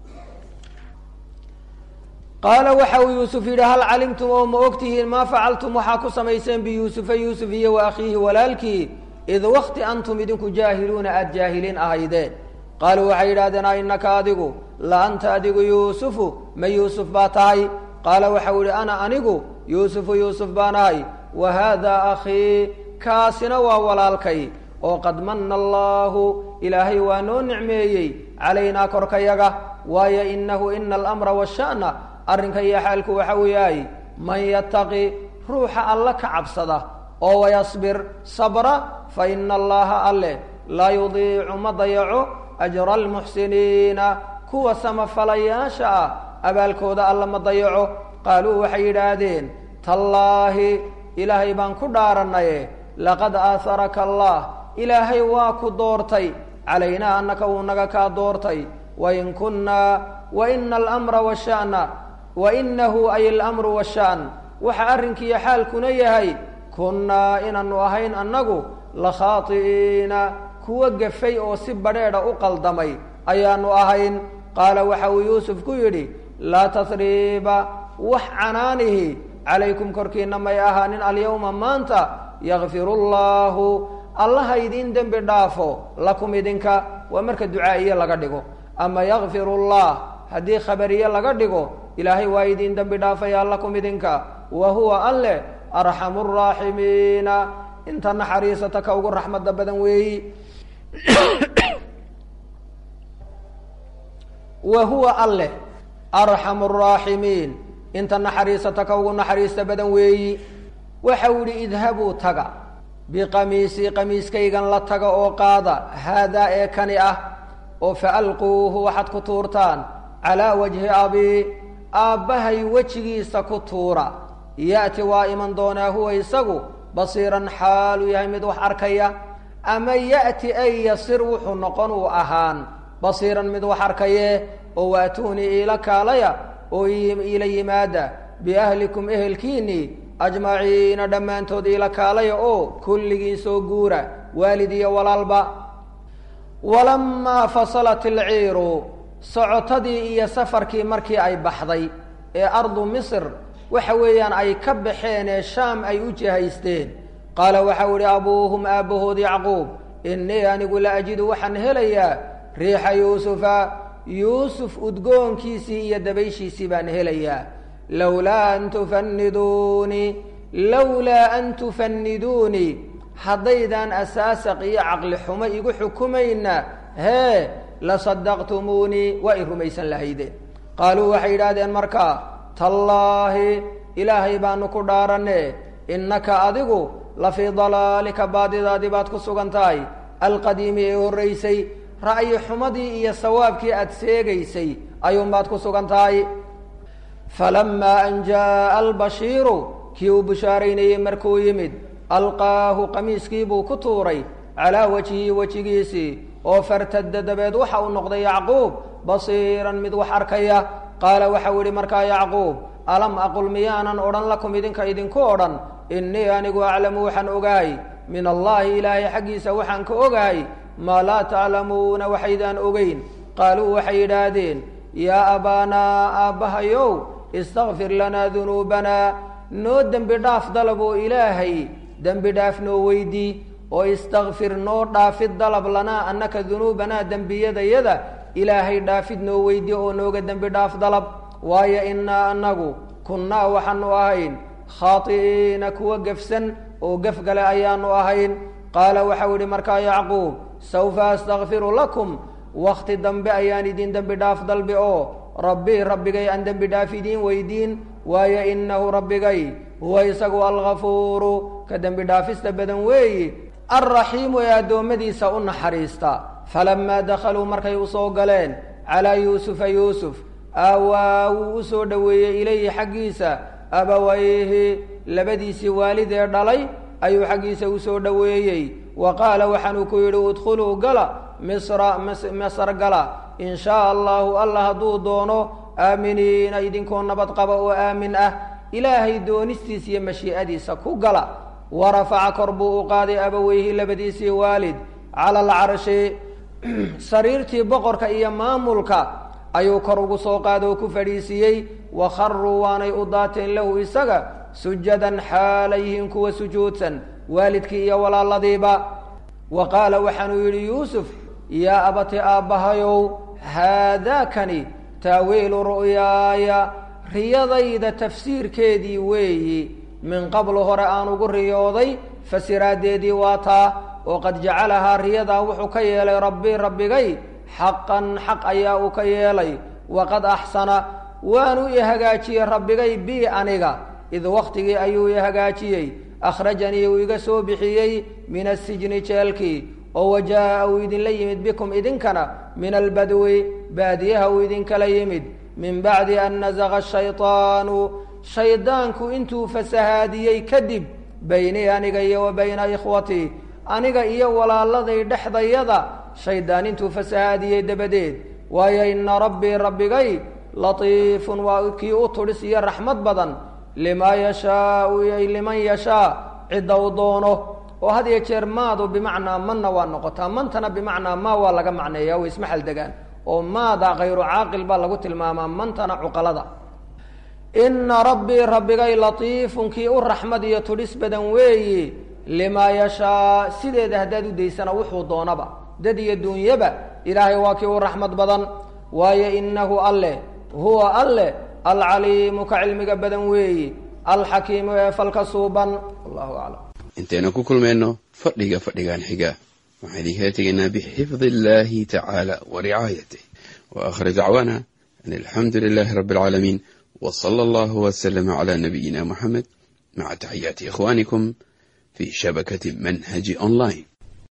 qaala waxa uu yuusuf yidhi hal calimtum oo ma ogtihiin maa facaltum waxaa ku samayseen biyuusufa yuusuf iyo wa akhiihi walaalkii id wakti antum idinku jaahiluuna aada jaahiliin ahaydeen qaaluu waxay yidhahdeen a innaka adigu la anta adigu yuusufu ma yuusuf baa tahay qaala waxau yihi ana anigu yuusufu yuusuf baan ahay wa haadaa akhii kaasina waa walaalkay oo qad manna allaahu ilaahay waa noo nicmeeyey calaynaa korkayaga waayo inahu ina alamra washa'na arrinka iyo xaalku waxa uu yahay man yattaqi ruuxa alla ka cabsada oo wayasbir sabra fa ina allaha alle laa yudiicu ma dayaco ajra almuxsiniina kuwa samafalayaasha ah abaalkooda alla ma dayaco qaaluu waxay yidhaahdeen tallaahi ilaahay baan ku dhaaranaye laqad aaharaka allah ilaahay waa ku doortay calaynaa annaka wuu naga kaa doortay wain kunnaa waina alamra washa'na wainahu ay alamru washa'n waxa arrinkiiyo xaalkuna yahay kunnaa inaanu ahayn annagu la khaati'iina kuwa gafay oo si badheedha u qaldamay ayaanu ahayn qaala waxa uu yuusuf ku yidhi laa tasriiba wax canaanihi calaykum korkiina may ahaanin alyawma maanta yakfiru llaahu allaha idiin dembi dhaafo lakum idinka waa marka ducaa'iye laga dhigo ama yakfiru llah haddii khabariye laga dhigo ilaahay waa idiin dembi dhaafaya lakum idinka wa huwa alle arxamu raaximiina inta naxariisata ka ugu raxmadda badan weeyi wa huwa alle arxamu raaximiin inta naxariisata ka ugu naxariista badan weeyi waxa uu yihi idhabuu taga biqamiisii qamiiskaygan la taga oo qaada haadaa ee kani ah oo faalquuhu waxaad ku tuurtaan calaa wajhi abii aabbahay wejigiisa ku tuura ya'ti waa iman doonaa huwa isagu basiiran xaaluu yahay mid wax arkaya ama ya'ti ay yasir wuxuu noqon uu ahaan basiiran mid wax arkaye oo waatuunii iila kaalaya oo iila yimaada biahlikum ehelkiinnii ajmaciina dhammaantood iila kaalaya oo kulligiin soo guura waalid iyo walaalba walamaa fasalat ilciiru socotadii iyo safarkii markii ay baxday ee ardu misr waxa weeyaan ay ka baxeen ee shaam ay u jihaysteen qaala waxau idhi abuuhum aabbahood yacquub innii anigu la ajidu waxaan helayaa riixa yuusufa yuusuf udgoonkiisii iyo dabayshiisii baan helayaa lowlaa an tufaniduunii lowlaa an tufaniduunii haddaydaan asaasaq iyo caqli xumo igu xukumayna hee lasadaqtumuunii waa i rumaysan lahaydeen qaaluu waxay yidhaahdeen markaa tallaahi ilaahay baanu ku dhaaranne innaka adigu la fii dalaalika baadidaadii baad ku sugan tahay alqadiimi ee horraysay ra'yi xumadii iyo sawaabkii aada seegaysay ayuunbaad ku sugan tahay falamaa an jaa'a albashiiru kii uu bushaaraynayey markuu yimid alqaahu qamiiskii buu ku tuuray calaa wajhihi wejigiisii oo fartadda dabeed waxa uu noqday yacquub basiiran mid wax arkaya qaala waxau idhi markaa yacquub alam aqul miyaanan odhan lakum idinka idinku odhan innii anigu aclamu waxaan ogahay min allaahi ilaahay xaggiisa waxaan ka ogahay maa laa taclamuuna waxaydaan ogeyn qaaluu waxay yidhaahdeen yaa abaanaa aabbahayow istakfir lanaa dunuubanaa noo dembi dhaaf dalab oo ilaahay dembi dhaaf noo weydii oo istakfir noo dhaafid dalab lanaa annaka dunuubanaa dembiyadayada ilaahay dhaafid noo weydii oo nooga dembi dhaaf dalab waayo innaa annagu kunnaa waxaanu ahayn khaati'iina kuwa gefsan oo gefgale ayaanu ahayn qaala waxau yidhi markaa yacquub sawfa astakfiru lakum wakti dambe ayaan idin dembi dhaaf dalbi oo rabbi rabbigay aan dembi dhaaf idiin weydiin waayo inahu rabbigay huwa isagu algafuuru ka dembi dhaafista badan weeyi alraxiimu ee addoommadiisa u naxariista falamaa dakhaluu markay usoo galeen calaa yuusufa yuusuf aawaa wuu u soo dhoweeyey ilayhi xaggiisa abawayhi labadiisii waalid ee dhalay ayuu xaggiisa u soo dhoweeyey wa qaala waxaanuu ku yidhi udkhuluu gala misra masr gala in shaa allahu alla hadduu doono aaminiina idinkoo nabad qaba oo aamin ah ilaahay doonistiisa iyo mashii'adiisa ku gala wa rafaca kor buu u qaaday abaweyhi labadiisii waalid cala alcarshi sariirtii boqorka iyo maamulka ayuu kor ugu soo qaada oo ku fadhiisiiyey wa kharuu waanay u daateen lahu isaga sujadan xaalayhiin kuwa sujuudsan waalidkii iyo walaaladiiba wa qaala waxaanuu yidhi yuusuf yaa abati aabbahayow haadaakani taawiilu ru'yaaya riyadayda tafsiirkeedii weeyi min qablu hore aan ugu riyooday fasiraaddeedii waa taa oo qad jacalahaa riyadaa wuxuu ka yeelay rabbii rabbigay xaqan xaq ayaa uu ka yeelay waqad axsana waanu i hagaajiyey rabbigay bii aniga id wakhtigii ayuu i hagaajiyey akhrajanii uu iga soo bixiyey min asijni jeelkii oo wajaa'a uu idinla yimid bikum idinkana min albadwi baadiyaha uu idinkala yimid min bacdi an nazaqa shayطaanu shaydaanku intuu fasahaadiyey kadib baynii aniga iyo wa bayna ikhwatii aniga iyo walaaladay dhexdayada shaydaan intuu fasahaadiyey dabadeed waayo ina rabbii rabbigay latiifun waa kii u tudhis iyo raxmad badan limaa yashaau ay liman yashaa cidda u doono oo had iyo jeer maadu bimacnaa manna waa noqotaa mantana bimacnaa maa waa laga macneeya way isma xaldegaan oo maada kayru caaqil baa lagu tilmaamaa mantana cuqalada ina rabbii rabbigay latiifun kii u raxmad iyo tudhis badan weeyi limaa yashaa sideeda haddaad u daysana wuxuu doonaba dad iyo duunyaba ilaahay waa kii u raxmad badan waayo inahu alle huwa alle alcaliimu ka cilmiga badan weeyi alxakiimu ee falka suuban wallahu aclam intaynu ku kulmayno fadhiga fadhigan xiga waxaan idinkala tegaynaa bixifdi illahi tacaala wa ricaayatih wa aakhir dacwaana an alxamdu lilahi rabbi alcaalamiin w sala allahu waslama cala nabiyina muxamed maca taxiyaati ikhwanikum fi shabakati manhaji online